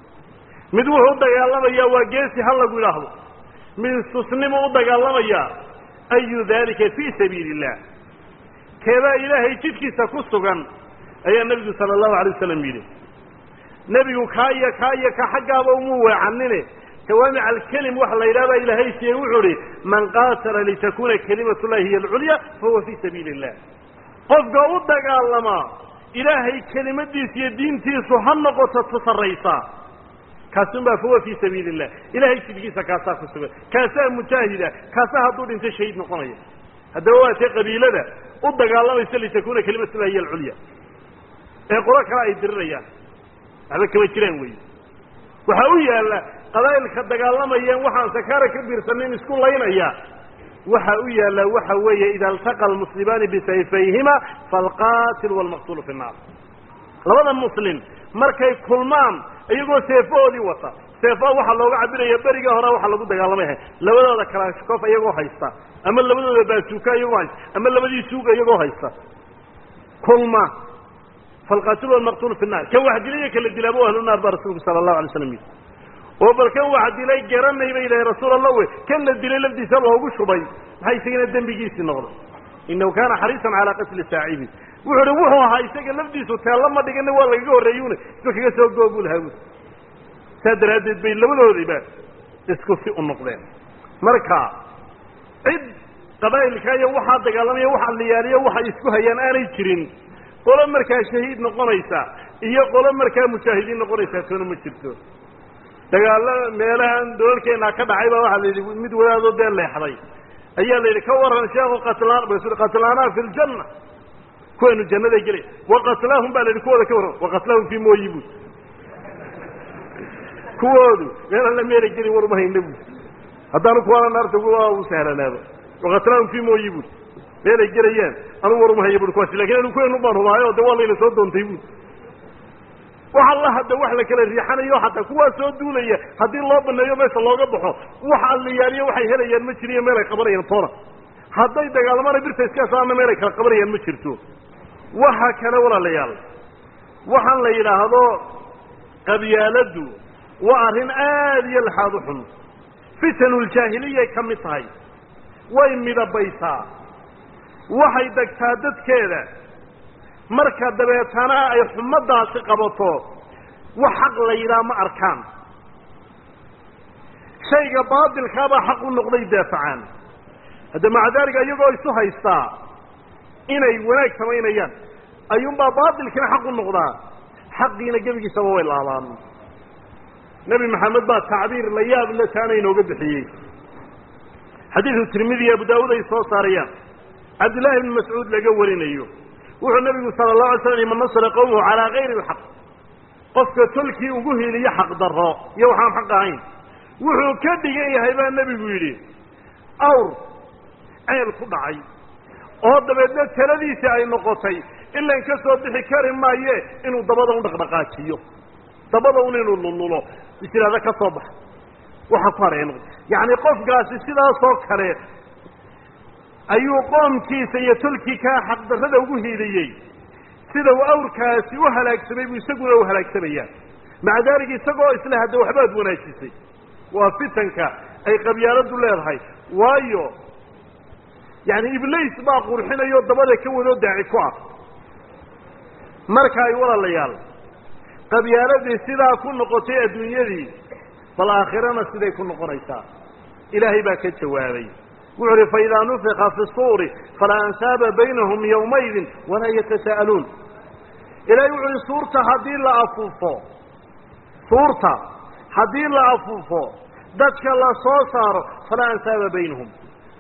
mid wuxuu u dagaalamayaa waa geesi ha lagu idhaahdo mid susnimu u dagaalamayaa ayu dalika fii sabiili illah keebaa ilaahay jidkiisa ku sugan ayaa nebigu sala allahu alay wasalam yidhi nebigu kaa iyo kaa iyo ka xaggaaba umu weecanine jawaamic alkelim waxa la yidhahda ilaahay siiyey wuxuu ihi man qaatala litakuna kalimatu llahi hiya alculya fahuwa fii sabiili illah qofka u dagaalamaa ilaahay kelimadiisa iyo diintiisu ha noqoto tu sarraysa kaasun baa fahuwa fii sabiili illah ilahay jidkiisa kaasaa ku sugan kaasaa mujaahida kaasaa hadduu dhinto shahiid noqonaya haddaba waa tee qabiilada u dagaalamaysa litakuna kalimatu llahi hiya alculya ee qolo kale ay dirirayaan waxba kama jiraan wey waxaa u yaalla qabaa'ilka dagaalamayeen waxaan sakaara ka biirsanin isku laynaya waxa u yaalla waxa weeye ida altaqa almuslimaani bisayfayhima faalqatil waalmaqtulu fi nnaar labada muslim markay kulmaan iyagoo seefahoodii wata seefaha waxaa looga cabiraya beriga hore waxaa lagu dagaalamaya labadooda kalaashkof iyagoo haysta ama labadooda baasuuka iyagoo haysta ama labadii suuga iyagoo haysta kulma falqatil walmaqtulu fi nnar kan wax dilay kala dilaabo ahlu naar baa rasuulku sala allahu alay slam yidhi oo bal kan wax dilay garanay bay ilahay rasuul allah we kan la dilay lafdiisa loogu shubay maxay isagana dembigiisii noqday inahu kaana xariisan calaa qatli saacibi wuxuu uhi wuxuu ahaa isaga lafdiisu teella ma dhigana waa lagaga horreeyune isba kaga soo goobu lahaa buui saa daraaddeed bay labadoodiba isku si u noqdeen marka cid qabaa'ilka iyo waxaa dagaalamaya waxa liyaaliyo waxay isku hayaan aanay jirin qolo markaa shahiid noqonaysa iyo qolo markaa mujaahidiin noqonaysaa toona ma jirto dagaalo meelahan dolalkeenaa ka dhacay baa waxaa la yidhi mid wadaadoo dee leexday ayaa la yidhi ka waran sheekhu qatlaan qatlaanaa fi ljanna kuweenu jannaday gelay waqatlaahum baa la yidhi kuwooda ka warran waqatlaahum fii mooyi bud kuwoodu meel alla meelay geli war uma hayna bud haddaanu kuwaana naarta waa u sahlanaaba waqatlaahum fii mooyi bud meelay gelayaan anugu war uma haya bui kuwaasi lakin anu kuweenu baan hubaayo de waa layna soo doontay bud wax alla hadda wax la kala riixanayo xataa kuwaa soo duulaya haddii loo baneeyo meesha looga baxo wax alliyaaliyo waxay helayaan ma jiriyo meel ay qabanayaan toona hadday dagaalamana birta iska saarna meel ay kala qabanayaan ma jirto waxa kale walaalayaal waxaan la yidhaahdo qabyaaladdu waa arrin aada iyo laxaad u xun fitanuljaahiliyay ka mid tahay way midabaysaa waxay degtaa dadkeeda marka dabeetana ay xumadaasi qabato wax xaq la yidhaha ma arkaan shayga baatilkaabaa xaq u noqday daafacaan hadda maca daalika iyagoo isu haystaa inay wanaag samaynayaan ayuunbaa baatilkina xaq u noqdaa xaqiina gebigiisaba way laabaan nebi maxamed baa tacbiir la yaab le taana inooga bixiyey xadiidu tirmidi abu daawuud ay soo saarayaan cabdillahi ibni mascuud laga warinayo wuxuu nabigu sala allahu alay slam man nasara qowmahu calaa gayri alxaq qofka tolkii ugu hiliyo xaq darro iyo waxaan xaq ahayn wuxuu ka dhigan yahay baa nebigu yidhi awr ceel ku dhacay oo dabeedna taladiisii ay noqotay ilan ka soo bixi kari maaye inuu dabada u dhaqdhaqaajiyo dabada un inuu lululo is yidhahda ka soo bax waxa ku haray noqo yacni qofkaasi sidaasoo kale ayuu qoomkiisa iyo tolkii kaa xaqdarrada ugu hiiliyey sida uu awrkaasi u halaagsamay buu isaguna u halaagsamaya maca daalika isagoo isle hadda waxbaad wanaajisay waa fitanka ay qabyaaladdu leedahay waayo yacni ibliis baa qurxinayo dabada ka wadoo daaci ku ah marka ay walaalayaal qabyaaladii sidaa ku noqotay adduunyadii bal aakhirana siday ku noqonaysaa ilaahay baa ka jawaabay wuxu uhi faidaa nufika fi suuri falaa ansaaba baynahum yawmaydin walaa yatasa'aluun ilahay wuxu uhi suurta haddii la afuufo suurta haddii la afuufo dadka la soo saaro falaa ansaaba baynahum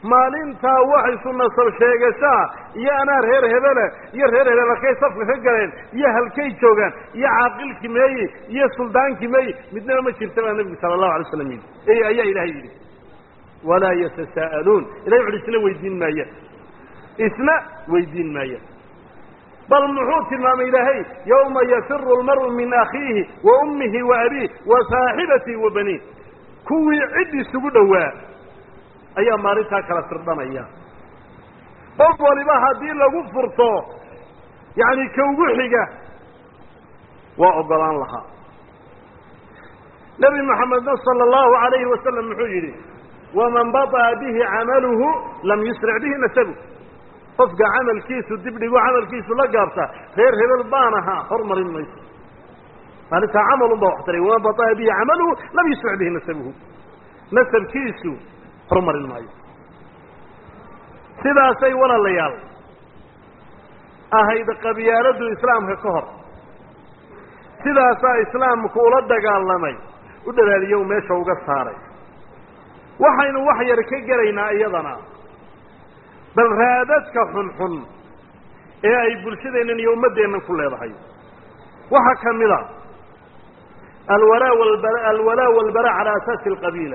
maalintaa wax isu nasab sheegashaa iyo anaa reer hebele iyo reer hebel halkay safka ka galeen iyo halkay joogaan iyo caaqilkii meeyi iyo suldaankii meeyi midnaba ma jirta baa nebigu sala allahu alay slam yidhi e ayaa ilaahay yidhi walaa yatasaa'aluun ilahay wuxu isna weydiin maayaan isna weydiin maayaan bal muxuu tilmaamay ilaahay yawma yafiru lmar'u min akhiihi wa ummihi wa abiih wa saaxibatihi wa baniih kuwii cid isugu dhowaa ayaa maalintaa kala firdhanaya qof waliba haddii lagu furto yacni ka ugu xiga waa ogolaan lahaa nebi moxamedna sala allahu alayhi wasalam muxuu yidhi waman baطa'a bihi camaluhu lam yusric bihi nasabu qofka camalkiisu dib dhigo camalkiisu la gaabta reer hebel baan ahaa hormarin mayso maalintaa camalun baa wax taray waman baطa'a bihi camaluhu lam yusric bihi nasabuhu nasabkiisu horumarin maayo sidaasay walaalayaal ahayd qabyaaladu islaamka ka hor sidaasaa islaamku ula dagaalamay u dhalaaliyo u meesha uga saaray waxaynu wax yar ka gelaynaa iyadana bal raadadka xunxun ee ay bulshadeennan iyo ummaddeennan ku leedahay waxaa ka mid a alwalaa walbara alwalaa walbara cala asaasi alqabiila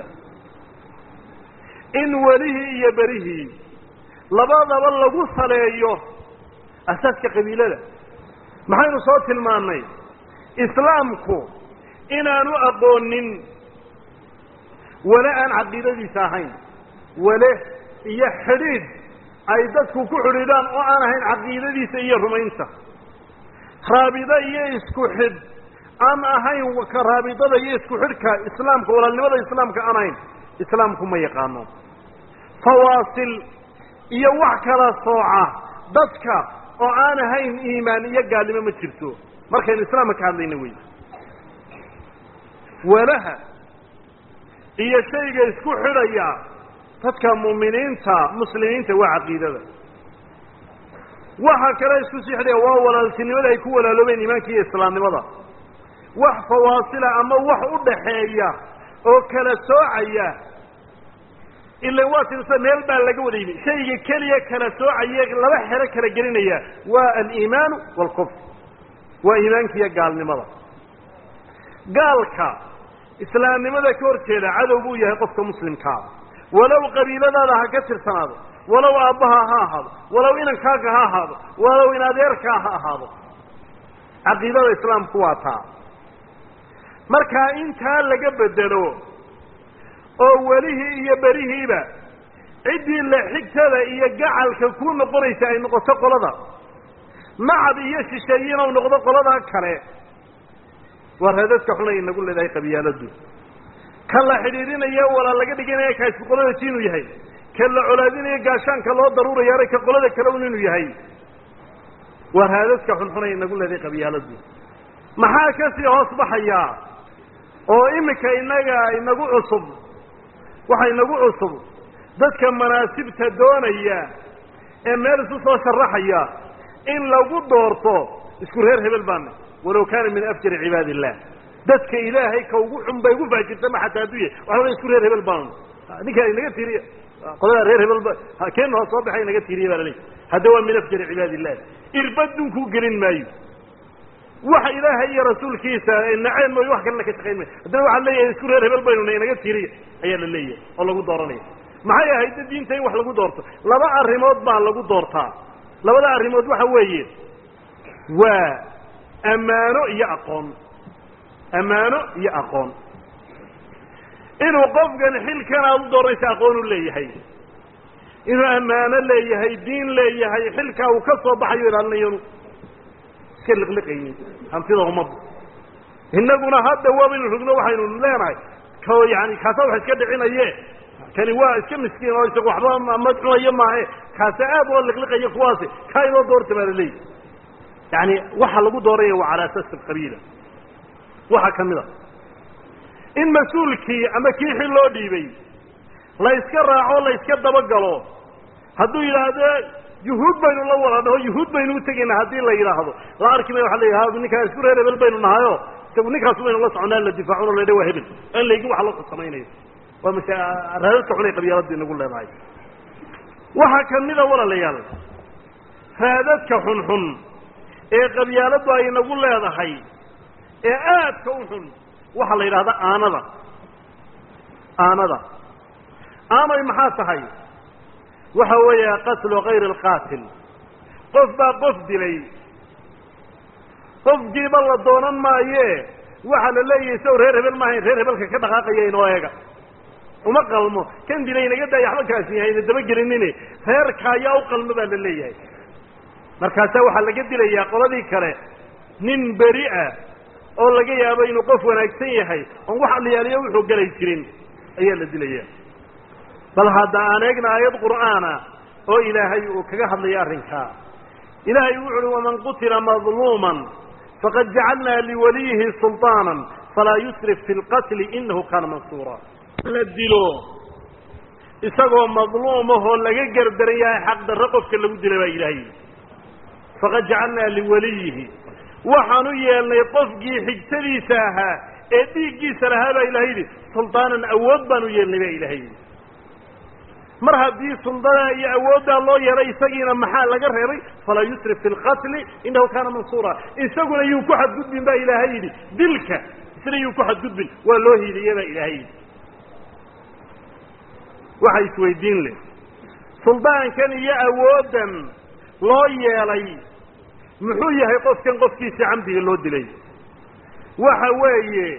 in welihii iyo berihii labadaba lagu saleeyo asaaska qabiilada maxaynu soo tilmaannay islaamku inaanu aqoonin wale aan caqiidadiisa ahayn wale iyo xidhiidh ay dadku ku xidhiidhaan oo aan ahayn caqiidadiisa iyo rumaynta raabido iyo isku xidh aan ahayn ka raabidada iyo isku xidhka islaamka walaalnimada islaamka aan ahayn islaamku ma yaqaano fawaasil iyo wax kala sooca dadka oo aan ahayn iimaan iyo gaalnimo ma jirto markaynu islaamka ka hadlayna wey walaha iyo shayga isku xidhaya dadka mu'miniinta muslimiinta waa caqiidada waxa kale isku sii xidhaya waa walaaltinimada ay ku walaaloobeen iimaanka iyo islaamnimada wax fawaasila ama wax u dhaxeeya oo kala soocaya ila waa tirsa meel baa laga wada yimi shayga keliya kala soocaye laba xero kala gelinaya waa aliimaanu waalkufr waa iimaanka iyo gaalnimada gaalka islaamnimada ka hor jeeda cadow buu yahay qofka muslimkaa walow qabiiladaada ha ka tirsanaado walow aabbaha ha ahaado walow inankaaga ha ahaado walow in adeerkaa ha ahaado caqiidada islaamku waa taa markaa intaa laga bedelo oo welihii iyo berihiiba ciddii la xigtada iyo gacalka kuu noqonaysa ay noqoto qolada macab iyo shisheeyin ou noqdo qoladaa kale waa raadadka xun ay inagu leedahay qabyaaladu ka la xidhiidhinayo walaa laga dhiganaya ka isku qolada ji inuu yahay ka la colaadinayo gaashaanka loo daruurayaana ka qolada kale un inuu yahay waa raadadka xunxun ay inagu leedahay qabyaaladu maxaa kasii hoos baxayaa oo imika inaga inagu cusub waxa inagu cusub dadka manaasibta doonaya ee meel isu soo sharaxaya in lagu doorto isku reer hebel baana walow kaana min afjari cibaadi illah dadka ilaahay ka ugu xun bay ugu faajirta ma xataa hadduu yahay waxa la isku reer hebel baanu ninkaa inaga tiiriya qolada reer hebel ba keena hoos soo baxay inaga tiiriya baa laleeyahy hadda waa min afjari cibaadi illah irbad dunkuu gelin maayo waxa ilaahay iyo rasuulkiisa naceen mooyo wax kalena ka shaqayn maayo haddana waxaa leeyahay isku reer hebel baynuna inaga tiiriya ayaa la leeyahay oo lagu dooranaya maxay ahayd diinta in wax lagu doorto laba arrimood baa lagu doortaa labada arrimood waxa weeye waa ammaano iyo aqoon ammaano iyo aqoon inuu qofkan xilkan aada u dooranaysa aqoon u leeyahay inuu ammaano leeyahay diin leeyahay xilkaa uu ka soo baxayo ilaalinayanu iska liqliqaynin hantida ummadda innaguna hadda waabaynu rugno waxaynu leenahay ko yani kaasa wax iska dhicinaye kani waa iska miskiin oo isaga waxba ma cunayo maahe kaasa aad oo liqliqaya kuwaasi kaa inoo doorta baa laleeyahy yani waxa lagu dooraya waa cala asaas alqabiila waxaa ka mid a in mas-uulkii ama kii xil loo dhiibay la yska raaco la yska dabagalo hadduu yidhaahdo yuhuud baynu la wada dhaho yuhuud baynu utegaynaa haddii la yidhaahdo la arki may waa la ninkaa isku reer hebel baynu nahayo isagu ninkaas baynu la soconaa la difaacun o la dha waa hebel aan laygin waxa la samaynayo waa mas raadadka xun ay qabyaalada inagu leedahay waxaa ka mida walaalayaal raadadka xunxun ee qabyaaladdu ay nagu leedahay ee aadka u xun waxaa la yidhahdaa aanada aanada aanay maxaa tahay waxa weeya qatlu kayri alqaatil qof baa qof dilay qofkiiba la doonan maaye waxaa la leeyahay saw reer hebel maahayn reer hebelka ka dhaqaaqaya inoo eega uma qalmo kan dilay inaga daaya waxba kaasi yahayna dabagelinine reerka ayaa u qalmo baa la leeyahay markaasaa waxaa laga dilayaa qoladii kale nin beri ah oo laga yaabo inuu qof wanaagsan yahay oon wax aliyaaliyo wuxuu galay jirin ayaa la dilaya bal hadda aan eegna aayad qur'aana oo ilaahay uu kaga hadlaya arrinkaa ilaahay wuxu uhi waman qutila madluuman faqad jacalnaa liwaliyihi sulطaana falaa yusrif fi lqatli inahu kaana mansuura la dilo isagoo madluumahoo laga gardaran yahay xaq darro qofka lagu dila baa ilaahay faqad jacalnaa liwaliyihi waxaan u yeelnay qofkii xigtadiisa ahaa ee dhiiggiisa lahaa baa ilahay yidhi sulطaanan awood baan u yeelnay baa ilahay yidhi mar haddii suldada iyo awooddaa loo yeelay isagiina maxaa laga reebay falaa yusrif fi lqatli inahu kaana mansuura isaguna yuu ku xadgudbin baa ilaahay yidhi dilka isna yuu ku xadgudbin waa loo hiiliye baa ilaahay yidhi waxa isweydiin leh suldaankan iyo awooddan loo yeelay muxuu yahay qofkan qofkiisa camdiga loo dilay waxa weeye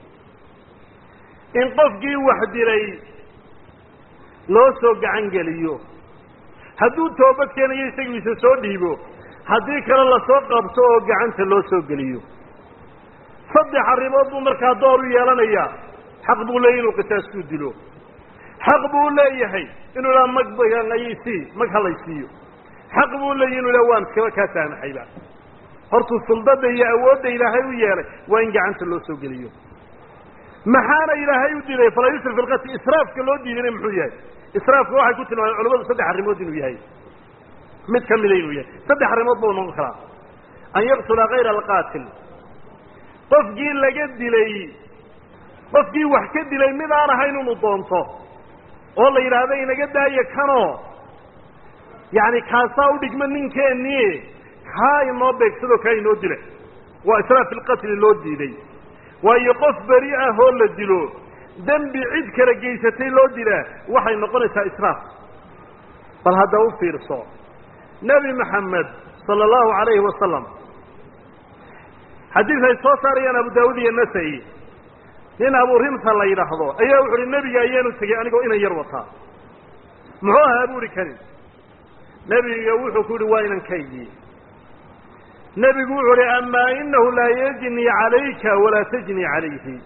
in qofkii wax dilay loo soo gacan geliyo hadduu toobad keenayo isagiisa soo dhiibo haddii kale lasoo qabto oo gacanta loo soo geliyo saddex arrimood buu markaa door u yeelanayaa xaq buu leeyahy inuu qisaastuu dilo xaq buu leeyahay inuu idhaha mag balaysi mag halaysiiyo xaq buu leeyahy inu idhaha waan iskaba kaa saamaxayba hortuu suldada iyo awoodda ilaahay u yeelay waa in gacanta loo soo geliyo maxaana ilaahay u diiday falaa yusrif fi lqatli israafka loo diidayna muxuu yahay israafka waxay ku tilmaameen culamadu saddex arrimood inuu yahay mid ka mida inuu yahay saddex arrimood buu noqon karaa an yaqtula kayra alqaatil qofkii laga dilay qofkii wax ka dilay mid aan ahayn inuu doonto oo la yidhaahdo inaga daaya kanoo yacni kaasaa u dhigma ninkeennii kaa inoo beegsado kaa inoo dila waa israaf fi lqatli loo diiday waayo qof beri ah oo la dilo dembi cid kala geysatay loo dilaa waxay noqonaysaa israaf bal hadda u fiirso nebi maxamed sala allahu calayhi wasalam xadiis ay soo saarayaan abu daawud iyo nasai nin abu rimta la yidhaahdo ayaa wuxu uhi nebiga ayaanu tegey anigoo inan yar wataa muxuu ahaa bu uhi kani nebiga wuxuu ku yihi waa inankaygii nebigu wuxuu uhi amaa inahu laa yajni calayka walaa tajni calayhi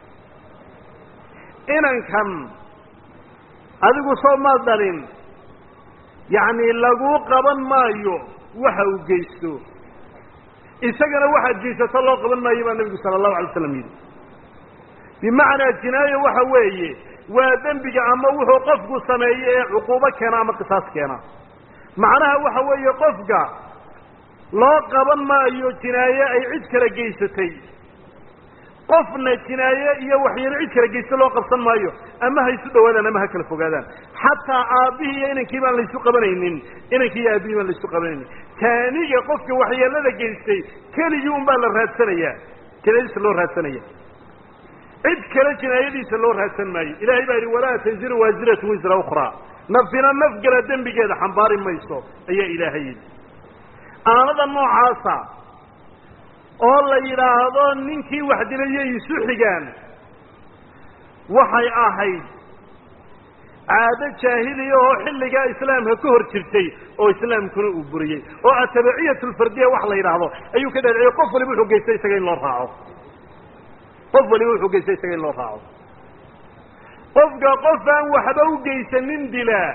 inankan adigu soo ma dhalin yacni laguu qaban maayo waxa uu geysto isagana waxaad geysato loo qaban maayo baa nebigu sala allahu alay slam yidhi bimacnaa jinaayo waxa weeye waa dembiga ama wuxuu qofku sameeye ee cuquubo keena ama qisaas keena macnaha waxa weeye qofka loo qaban maayo jinaaye ay cid kala geysatay qofna jinaaye iyo waxyeelo cid kala geysta loo qabsan maayo ama ha isu dhawaadaan ama ha kala fogaadaan xataa aabbihii iyo inankii baan laysu qabanaynin inankii iyo aabbihii baan laysu qabanaynin taaniga qofka waxyeelada geystay keligii un baa la raadsanayaa jinaayadiisa loo raadsanaya cid kale jinaayadiisa loo raadsan maayo ilahay baa yidhi walaa taziru waasiratu wisra ukhraa nafina naf gala dembigeeda xambaari mayso ayaa ilaahay yidhi aanada noocaasa oo la yidhaahdo ninkii wax dilayay isu xigaan waxay ahayd caado jaahiliya oo xilligaa islaamka ka hor jirtay oo islaamkuna uu buriyey oo atabaciyat lfardiya wax la yidhaahdo ayuu ka dhaadhiciyey qof waliba wuxuu geystay isaga in loo raaco qof waliba wuxuu geystay isaga in loo raaco qofka qof aan waxba u geysanin dilaa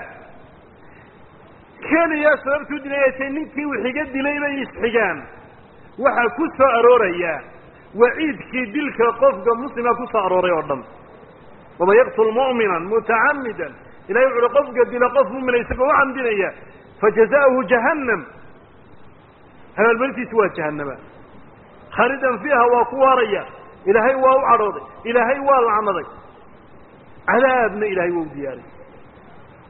keliya sababtuu dilay tay ninkii wixiga dilay bay isxigaan waxaa ku soo arooraya waciidkii dilka qofka muslima ku soo arooray oo dhan waman yaqtul mu'mina mutacamidan ilahay wuxu uhi qofka dila qof mumina isagoo u camdinaya fajaza'uhu jahannam abaalmarintiisi waa jahannama khaalidan fiiha waa ku waaraya ilaahay waa u cadhooday ilaahay waa lacnaday cadaabna ilaahay waa u diyaariyey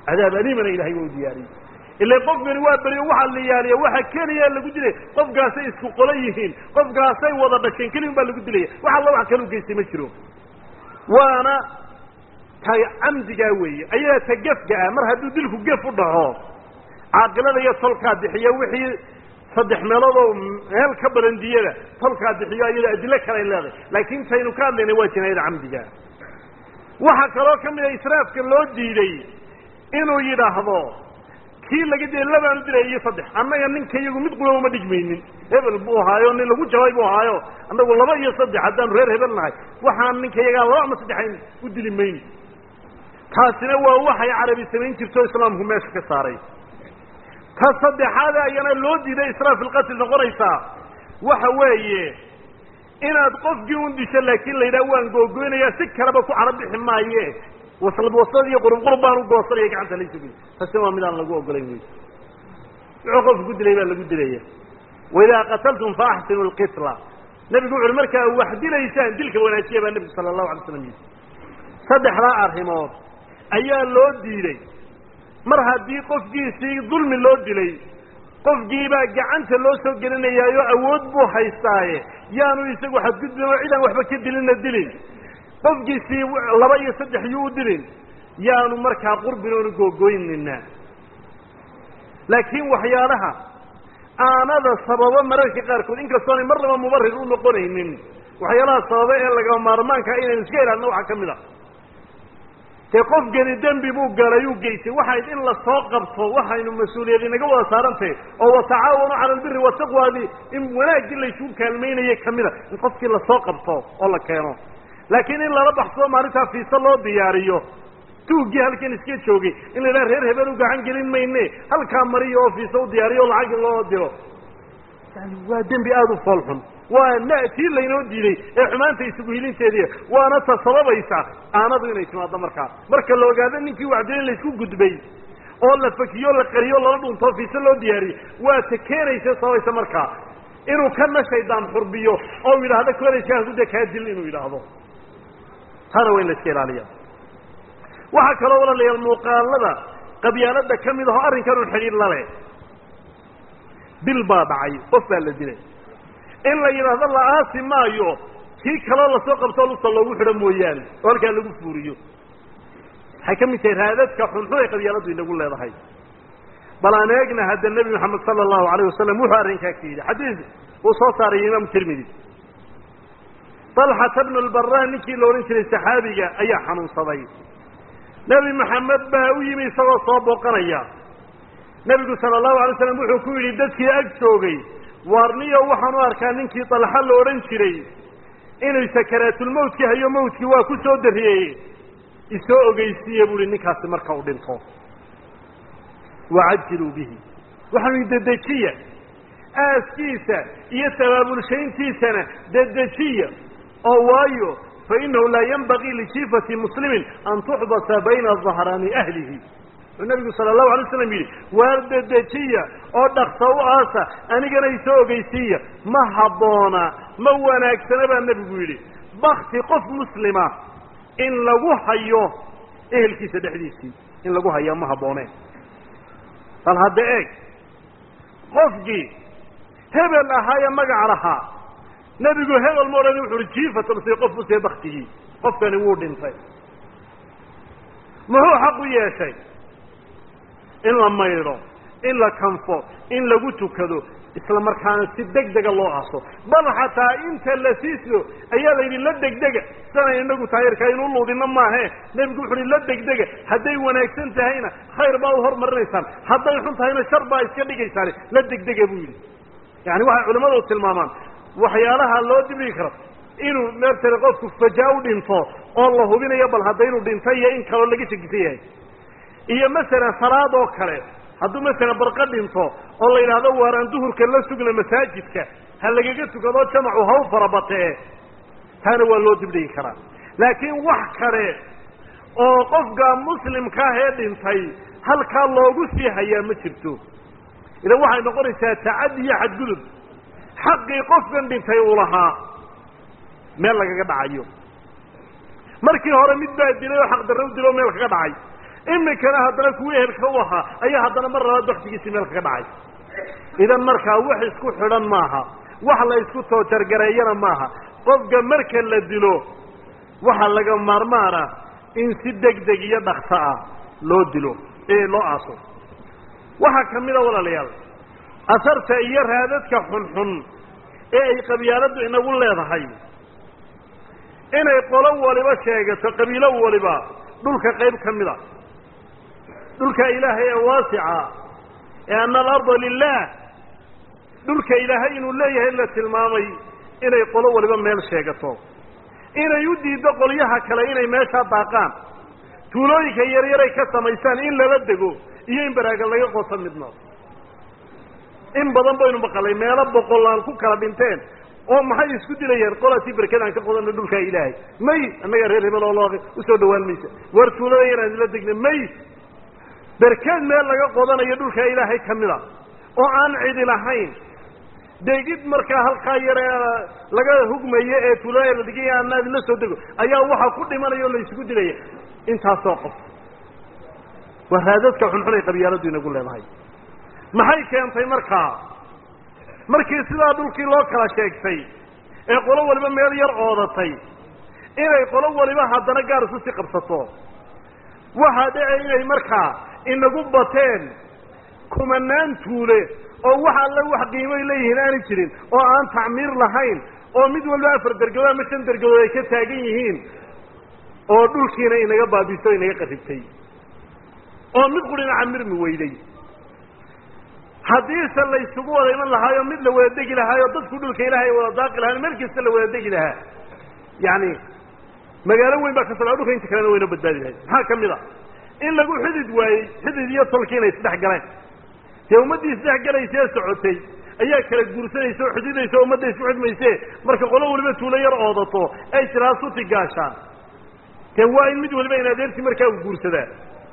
cadaab aliimana ilahay waa u diyaariyey ila qofkani waa beriyo waxaa la yaaliya waxa keliya lagu dilaya qofkaasay isku qola yihiin qofkaasay wada dhasheen keligun baa lagu dilaya wax alla wax kala u geystay ma jiro waana ta camdigaa weeye ayadaa ta gefga ah mar hadduu dilku gef u dhaco caaqilada iyo tolkaa bixiya wixii saddex meelood oo meel ka badan diyada tolkaa bixiyo ayada adilo kale ay leedahay laakiin taynu ka hadlayna waa jinaayada camdiga waxaa kaloo ka mid a israafka loo diiday inuu yidhaahdo kii laga dilay labaanu dilay iyo saddex annaga ninka iyagu mid quba uma dhigmaynin hebel buu ahaayo nin lagu jabay buu ahaayo annagu laba iyo saddex haddaanu reer hebel nahay waxaan ninka iyagaa laba ama saddexayn u dili mayni taasina waa waxay carabi samayn jirto islaamku meesha ka saaray ta saddexaad ayana loo diiday israaf ilqatl noqonaysaa waxa weeye inaad qofkii un disho laakiin la yidhaha waan googoynayaa si kaleba ku carab bixi maaye waslad waslad iyo qurub qurub baan u goosanaya gacanta la isugi taasina waa midaan lagu ogolayn wey wuxuu qofku ku dilay baa lagu dilaya waidaa qataltum fa axsinu lqitla nebigu wuxu uhi markaa wax dilaysaan dilka wanaajiya baa nebigu sala allahu alay slam yidhi saddexdaa arrimood ayaa loo diiday mar haddii qofkiisii dulmi loo dilay qofkiibaa gacanta loo soo gelinayaayo awood buu haystaaye yaanu isagu xadgudbin oo cidaan waxba ka dilina dilin qofkiisii laba iyo saddex yuu u dilin yaanu markaa qurbin oonu googoynina laakiin waxyaalaha aanada sababa mararka qaarkood inkastoonay marnaba mubarir u noqonaynin waxyaalaha sababa ee lagama maarmaanka inaynu iska ilaalino waxaa ka mid a dee qofkani dembi buu galay uu geystay waxayd in lasoo qabto waxaynu mas-uuliyad inaga wada saarantahay oo watacaawanu cala albiri wataqwaadi in wanaaggii laysugu kaalmaynaye kamida in qofkii lasoo qabto oo la keeno laakiin in lala baxsado maalintaa fiisa loo diyaariyo tuuggii halkan iska joogay in la yidhaha reer hebel u gacan gelin mayne halkaa mariyo oo fiisa u diyaariyo o lacag loo diro yani waa dembi aada u fool xun waa na tii laynoo diiday ee xumaanta isugu hilinteediiy waana ta sababaysa aanadu inay timaado markaa marka la ogaado ninkii waxdilay laysku gudbay oo la fakiyo la qariyo lala dhuntoo fiise loo diyaariyey waa ta keenaysa sababaysa markaa inuu kana shaydaan xurbiyo oo yidhaahdo kolayskaakude kaa dil inuu yidhaahdo taana waa in la iska ilaaliya waxaa kaloo walaalayaal muuqaalada qabyaalada ka mid aho arrinkan un xidhiir lale bil baa dhacay qof baa la dilay in la yidhaahdo la aasi maayo kii kaloo lasoo qabtoo lugta loogu xidho mooyaane oo halkaa lagu fuuriyo waxay ka mid tahay raadadka xunxun ay qabyaaladu inagu leedahay bal aan eegna hadda nebi maxamed sala allahu alayh wasalam wuxuu arrinkaa ka yidhi xadiis uu soo saaraya imaamu tirmidi dalxata bnu lbaraa ninkii la odhan jiray saxaabiga ayaa xanuunsaday nebi maxamed baa u yimi isagoo soo booqanaya nebigu sala allahu alay slam wuxuu ku yidhi dadkii ag joogay waarniyo waxaan u arkaa ninkii dalxa la odhan jiray inuu sakaraatulmawtkii hayo mawtkii waa ku soo dariyey isoo ogeysiiye bu uhi ninkaasi marka uu dhinto wacajiluu bihi waxaanu dedejiya aaskiisa iyo tabaabulshayntiisana dedejiya oo waayo fainahu laa yanbagii lijiifati muslimin an tuxbasa bayna dahraani ahlihi wuxuu nabigu sala allahu alay slam yidhi waar dedejiya oo dhaksa u aasa anigana isoo ogeysiiya ma habboona ma wanaagsana baa nebigu yidhi bakti qof muslima in lagu hayo ehelkiisa dhexdiisii in lagu hayaa ma habbooneen bal hadda eeg qofkii hebel ahaa ee magac lahaa nebigu hebel ma odhan wuxu uhi jiifatan si qof usee baktigii qofkani wuu dhintay muxuu xaq u yeeshay in la maydho in la kanfo in lagu tukado isla markaana si deg dega loo aso bal xataa inta la siiso ayaa la yidhi la degdega sana inagu taayirkaa inu luudina maahe nebigu wuxu uhi la degdega hadday wanaagsan tahayna khayr baa u hormarinaysaan hadday xun tahayna shar baa iska dhigaysaan la degdega buu yidhi yani waxay culimmadu tilmaamaan waxyaalaha loo dibdhigi karo inuu meertale qofku fajaa u dhinto oo la hubinayo bal hadda inuu dhintay iyo in kaloo laga shakisan yahay iyo masalan salaad oo kale hadduu masalan barqa dhinto oo la yidhaahdo waaraan duhurka la sugna masaajidka ha lagaga tukado jamacu ha u farabatee taana waa loo dibdhigi karaa laakiin wax kale oo qofka muslimka ah ee dhintay halkaa loogu sii hayaa ma jirto idan waxay noqonaysaa tacaddi iyo xadgudub xaqii qofkan dhintay uu lahaa meel lagaga dhacayo markii hore mid baa dilay oo xaqdarro u dilo o meel kaga dhacay iminkana haddana kuwii ehelka u ahaa ayaa haddana mar labaad baktigiisii meel kaga dhacay idan markaa wax isku xidhan maaha wax la isku toojargareeyana maaha qofka marka la dilo waxaa laga maarmaana in si deg deg iyo dhakso ah loo dilo ee loo aaso waxaa ka mid a walaalayaal asarta iyo raadadka xunxun ee ay qabyaaladdu inagu leedahay inay qolo waliba sheegato qabiilo waliba dhulka qayb ka mid a dhulka ilaahay ee waasica ee ana alarda lilah dhulka ilaahay inuu leeyahay la tilmaamay inay qolo waliba meel sheegato inay u diiddo qolyaha kale inay meeshaa daaqaan tuulooyinka yaryaray ka samaysaan in lala dego iyo in baraaga laga qoto midna in badan baynu maqalay meelo boqolaan ku kala dhinteen oo maxay isku dilayeen qolatii berkadaan ka qodana dhulkaa ilaahay may annaga reer hebel oo loo usoo dhawaan maysa war tuulada yaraan isla degna may berkeed meel laga qodanayo dhulkaa ilaahay ka mid a oo aan cidi lahayn degid markaa halkaa yare laga hugmayo ee tuulada la degay anaad la soo dego ayaa waxaa ku dhimanaya oo la isugu dilaya intaasoo qof waa raadadka xunxun ay qabyaaladu inagu leedahay maxay keentay markaa markii sidaa dhulkii loo kala sheegtay ee qolo waliba meel yar oodatay inay qolo waliba haddana gaar isu sii qabsato waxaa dhece inay markaa inagu bateen kumanaan tuule oo wax alle wax qiimoy leeyihiin aanay jirin oo aan tacmiir lahayn oo mid walba afar dergadood ama shan dergadood ay ka taagan yihiin oo dhulkiina inaga baabiso o inaga qaribtay oo mid qurina camirmi weyday haddiise la isugu wada iman lahaayo mid la wada degi lahaayo dadku dhulka ilaahay wada daaqi lahaan meel kasta la wada degi lahaa yani magaalo weyn baa ka soo dhulka inta kalena wayna badbaadi lahayd maxaa ka mid a in lagu xidid waayey xidid iyo tolki inay isdhex galeen dee ummaddii isdhex galaysa ee socotay ayaa kala guursanaysa oo xididaysa o ummadda isku xidmayse marka qolo waliba tuulo yar oodato ay tiraa suti gaashaan dee waa in mid waliba in adeertii markaa u guursadaa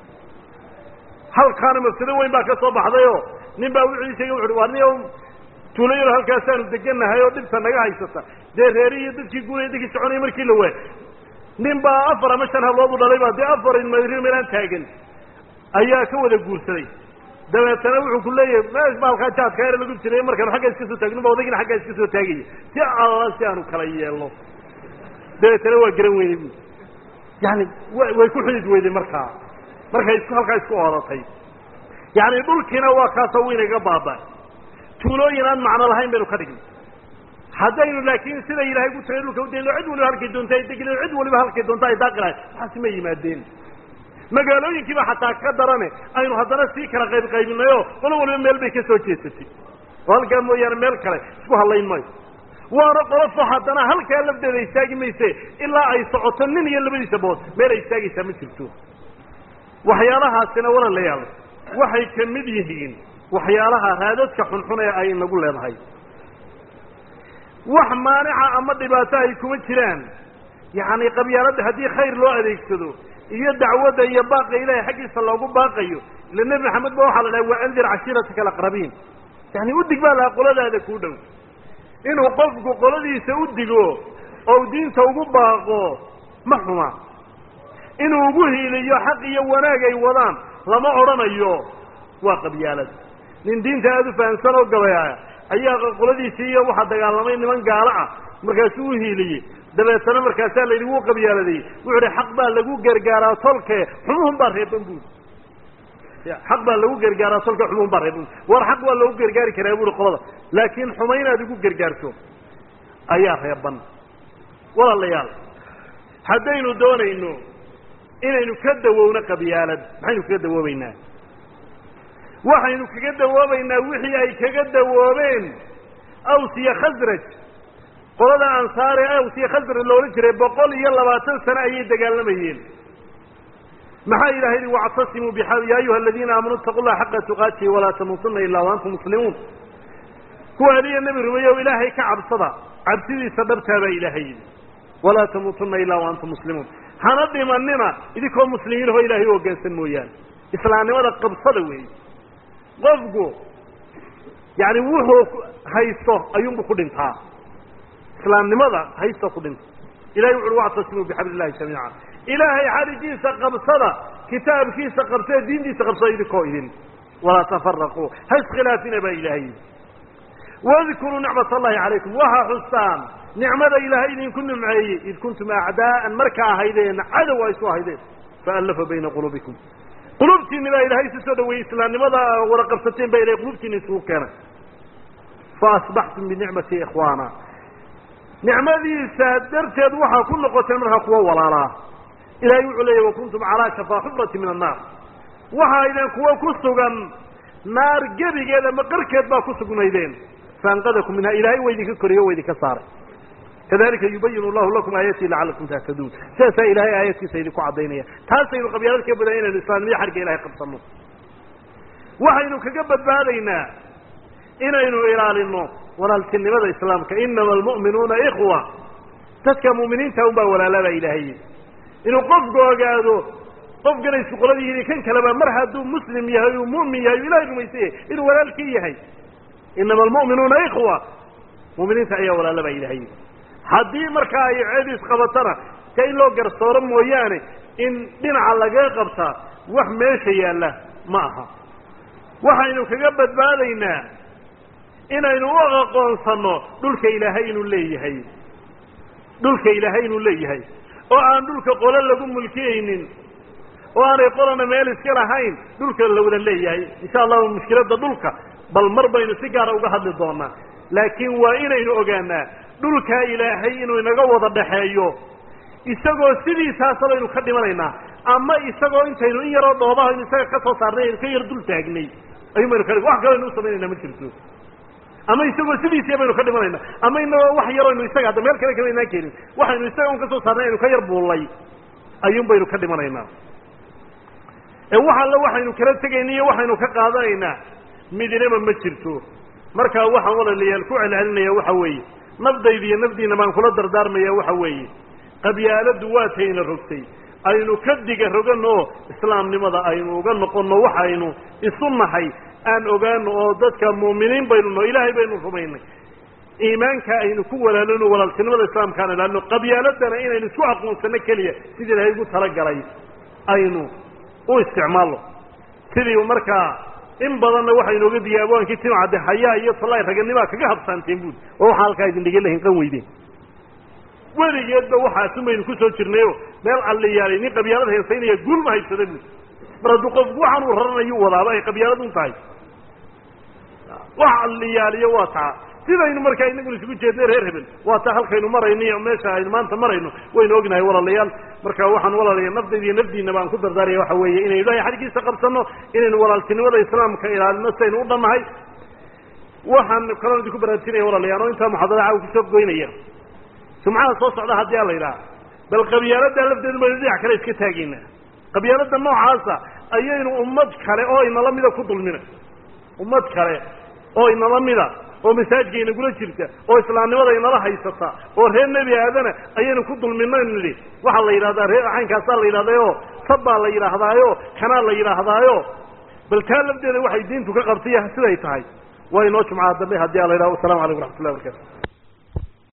halkaana mafsado weyn baa ka soo baxdayoo nin baa wuxuu sheegay wuxu waa nin tuulo yaro halkaasaanu degannahay oo dhibta naga haysata dee reeri iyo dadkii guuraya dadkii soconaya markii la waay nin baa afar ama shan hablood u dhalay baa dee afar mari meelaan taagan ayaa ka wada guursaday dabeetana wuxuu ku leeyahay meesh ba halkaa jaadka yar lagu jiray markaanu xagga iska soo taagno ba odagina xaggaa iska soo taagaya si alla si aanu kala yeelno dabeetana waa garan weynay bu yani wa way ku xidid weyday markaa markay isku halkaa isku oodatay yani dhulkiina waa kaasoo weynaga baaba tuulooyin aan macno lahayn baynu ka dhignay haddaynu laakiin sida ilaahay ku tagay dhulka udayno cid waliba halkay doonta ay degi lahayn cid waliba halkay doonta ay daaqi lahayn waxaasi ma yimaadeen magaalooyinkiiba xataa ka darane aynu haddana sii kala qayb qaybinayoo qolo waliba meel bay ka soo jeesatay oo halkaa mooyaane meel kale isku hadlayn maayo waana qolofo haddana halkaa lafdeeda istaagi mayse ilaa ay socoto nin iyo labadiisa bood meel ay istaagaysaa ma jirto waxyaalahaasina walaalayaal waxay ka mid yihiin waxyaalaha raadadka xunxun ee ay inagu leedahay wax maanica ama dhibaato ay kuma jiraan yacni qabyaaladda haddii khayr loo adeegsado iyo dacwadda iyo baaqa ilahay xaggiisa loogu baaqayo ila nebi maxamed ba waxaa la dhahay waa andir cashiirataka alaqrabiin yani udig baa lahaa qoladaada kuu dhow inuu qofku qoladiisa u digo oo diinta ugu baaqo ma xuma inuu ugu hiiliyo xaq iyo wanaag ay wadaan lama odhanayo waa qabyaalad nin diinta aada u fahamsan oo gabayaya ayaa qoladiisii iyo waxaa dagaalamay niman gaalo ah markaasuu u hiiliyey dabeetana markaasaa la yidhi wuu qabyaaladay wuxu uhi xaq baa lagu gargaaraa tolke xumuhun baa reeban buuri xaq baa lagu gargaaraa tolke xumuhun baa reeban war xaq waa loogu gargaari karaa buuri qolada laakiin xuma inaad igu gargaarto ayaa reeban walaalayaal haddaynu doonayno inaynu ka dawowno qabyaalad maxaynu kaga dawoobaynaa waxaynu kaga dawoobaynaa wixii ay kaga dawoobeen aws iyo khasraj qolada ansaare aws iyo khasraj loola jiray boqol iyo labaatan sano ayay dagaalamayeen maxaa ilahay yihi wactasimuu bia ya ayuha aladiina aamanuu itaqu llaha xaqa tuqaatihi walaa tamuutuna ilaa waantum muslimuun kuwa adiga nebi rumeeye o ilaahay ka cabsada cabsidiisa dhabtaa baa ilaahay yidhi walaa tamuutuna ilaa waantum muslimuun hana dhimanina idinkoo muslimiin oo ilaahay u hoggaansan mooyaane islaamnimada qabsada weeye qofku yani wuxuu haysto ayuunbu ku dhintaa islaamnimada haysto ku dhinta ilahay wuxu uhi wactasimuu bixabli illahi jamiica ilaahay xarigiisa qabsada kitaabkiisa qabsada diintiisa qabsada idinkoo idin walaa tafaraquu ha iskhilaafina baa ilaahay wadkuruu nicmat allahi calaykum waxa xustaan nicmada ilaahay idinku nimceeyey id kuntum acdaa'an markaa ahaydeen cadow a isu ahaydeen faallafa bayna quluubikum qulubtiinni baa ilaahay isu soo dhaweeyey islaamnimada wada qabsateen baa ilahay qulubtiinni isugu keenay fa asbaxtum binicmati ikhwaana nicmadiisa darteed waxaa ku noqoteen markaa kuwa walaalaa ilahay wuxuu leeyahy wakuntum calaa shafaa xufrati min annaar waxa aydeen kuwa ku sugan naar gebigeed ama qarkeed baa ku sugnaydeen faanqadakum minha ilahay waa idinka koriyo waa idinka saaray kadalika yubayinu llahu lakum aayatii lacalakum tahtaduun sidaasaa ilahay aayadkiisa idinku caddaynaya taasaynu qabyaalad ka badan inaynu islaamnimada xarga ilahay qabsanno waxaynu kaga badbaadaynaa inaynu ilaalino walaaltinimada islaamka inama almu'minuuna ikhwa dadka mu'miniinta un baa walaalabaa ilaahay inuu qofku ogaado qofkanay suqolada yihiin kan kaleba mar hadduu muslim yahay uu mu'min yahay uu ilahay rumaysan yahay inuu walaalkii yahay inama almu'minuuna ikhwa mu'miniinta ayaa walaalabaa ilaahay haddii markaa ay ceeb isqabatana ka in loo garsooro mooyaane in dhinaca laga qabtaa wax meesha yaalla ma aha waxaynu kaga badbaadaynaa inaynu u aqoonsanno dhulka ilaahay inuu leeyahay dhulka ilaahay inuu leeyahay oo aan dhulka qolo lagu mulkiyaynin oo aanay qolana meel iska lahayn dhulka la wada leeyahay insha allahu mushkiladda dhulka bal mar baynu si gaara uga hadli doonaa laakiin waa inaynu ogaanaa dhulkaa ilaahay inuu inaga wada dhaxeeyo isagoo sidiisaasa baynu ka dhimanaynaa ama isagoo intaynu in yaroo dhoobaha aynu isaga ka soo saarnay aynu ka yar dul taagnay ayuun baynu ka wax kaloo aynu u samaynayna ma jirto ama isagoo sidiisii baynu ka dhimanaynaa ama inagoo wax yaroo aynu isaga hadda meel kale kama inaan keenin waxaynu isaga un ka soo saarnay aynu ka yar buullay ayuun baynu ka dhimanaynaa ee wax alle waxaynu kala tegayna iyo waxaynu ka qaadanaynaa midinaba ma jirto markaa waxaan walaalayaal ku celcelinaya waxa weeye nafdayda iyo nafdiina baan kula dardaarmaya waxa weeye qabyaaladdu waa tayna rogtay aynu ka diga roganno oo islaamnimada aynu uga noqonno waxaynu isu nahay aan ogaano oo dadka mu'miniin baynu no ilaahay baynu rumaynay iimaanka aynu ku walaalano walaaltinimada islaamkaan ilaalino qabyaaladana inaynu isku aqoonsano keliya sidii ilaahay ugu talagalay aynu u isticmaalno sidii markaa in badanna waxaynu oga digay abwaankii timcadde hayaa iyo tallay raganimaa kaga habsaanteen buud oo waxaa halkaa idin dhigan lahin qan weydeen weligeedba waxaasun baynu ku soo jirnayo meel alliyaalay nin qabyaalad haysaynaya guulma haybsada buud mar hadduu qofku waxaan uu raranayu wadaaba ay qabyaalad un tahay wax alliyaaliyo waa taa sidaynu markaa inaguna isugu jeednay reer hebel waa taa halkaynu marayno iyo meesha aynu maanta marayno waynu ognahay walaalayaal marka waxaan walaalaya naftayda iyo nafdiina baan ku dardaaraya waxa weeye inaynu ilahay xaggiisa qabsanno inaynu walaaltinimada islaamka ilaalino sidaynu u dhannahay waxaan kaloo idinku baraarsinaya walaalayaal oo intaa muxaadara caawa kusoo goynaya sumcada soo socda haddii a la yidhaha bal qabyaalada lafteedu baynu dhinac kale iska taagaynaa qabyaalada noocaasa ayaynu ummad kale oo inala mida ku dulmina ummad kale oo inala mida oo masaajka inagula jirta oo islaamnimada inala haysata oo reer nebi aadana ayaynu ku dulminaynu nidhi waxaa la yidhahdaa reer axaynkaasaa la yidhahdaayo sab baa la yidhaahdaayo kanaa la yidhaahdaayo bal taa lafteeda waxay diintu ka qabtay siday tahay waa inoo jumcaa dambe haddii a la yidhahdo wasalamu calaykum raxmat ullahi barkatu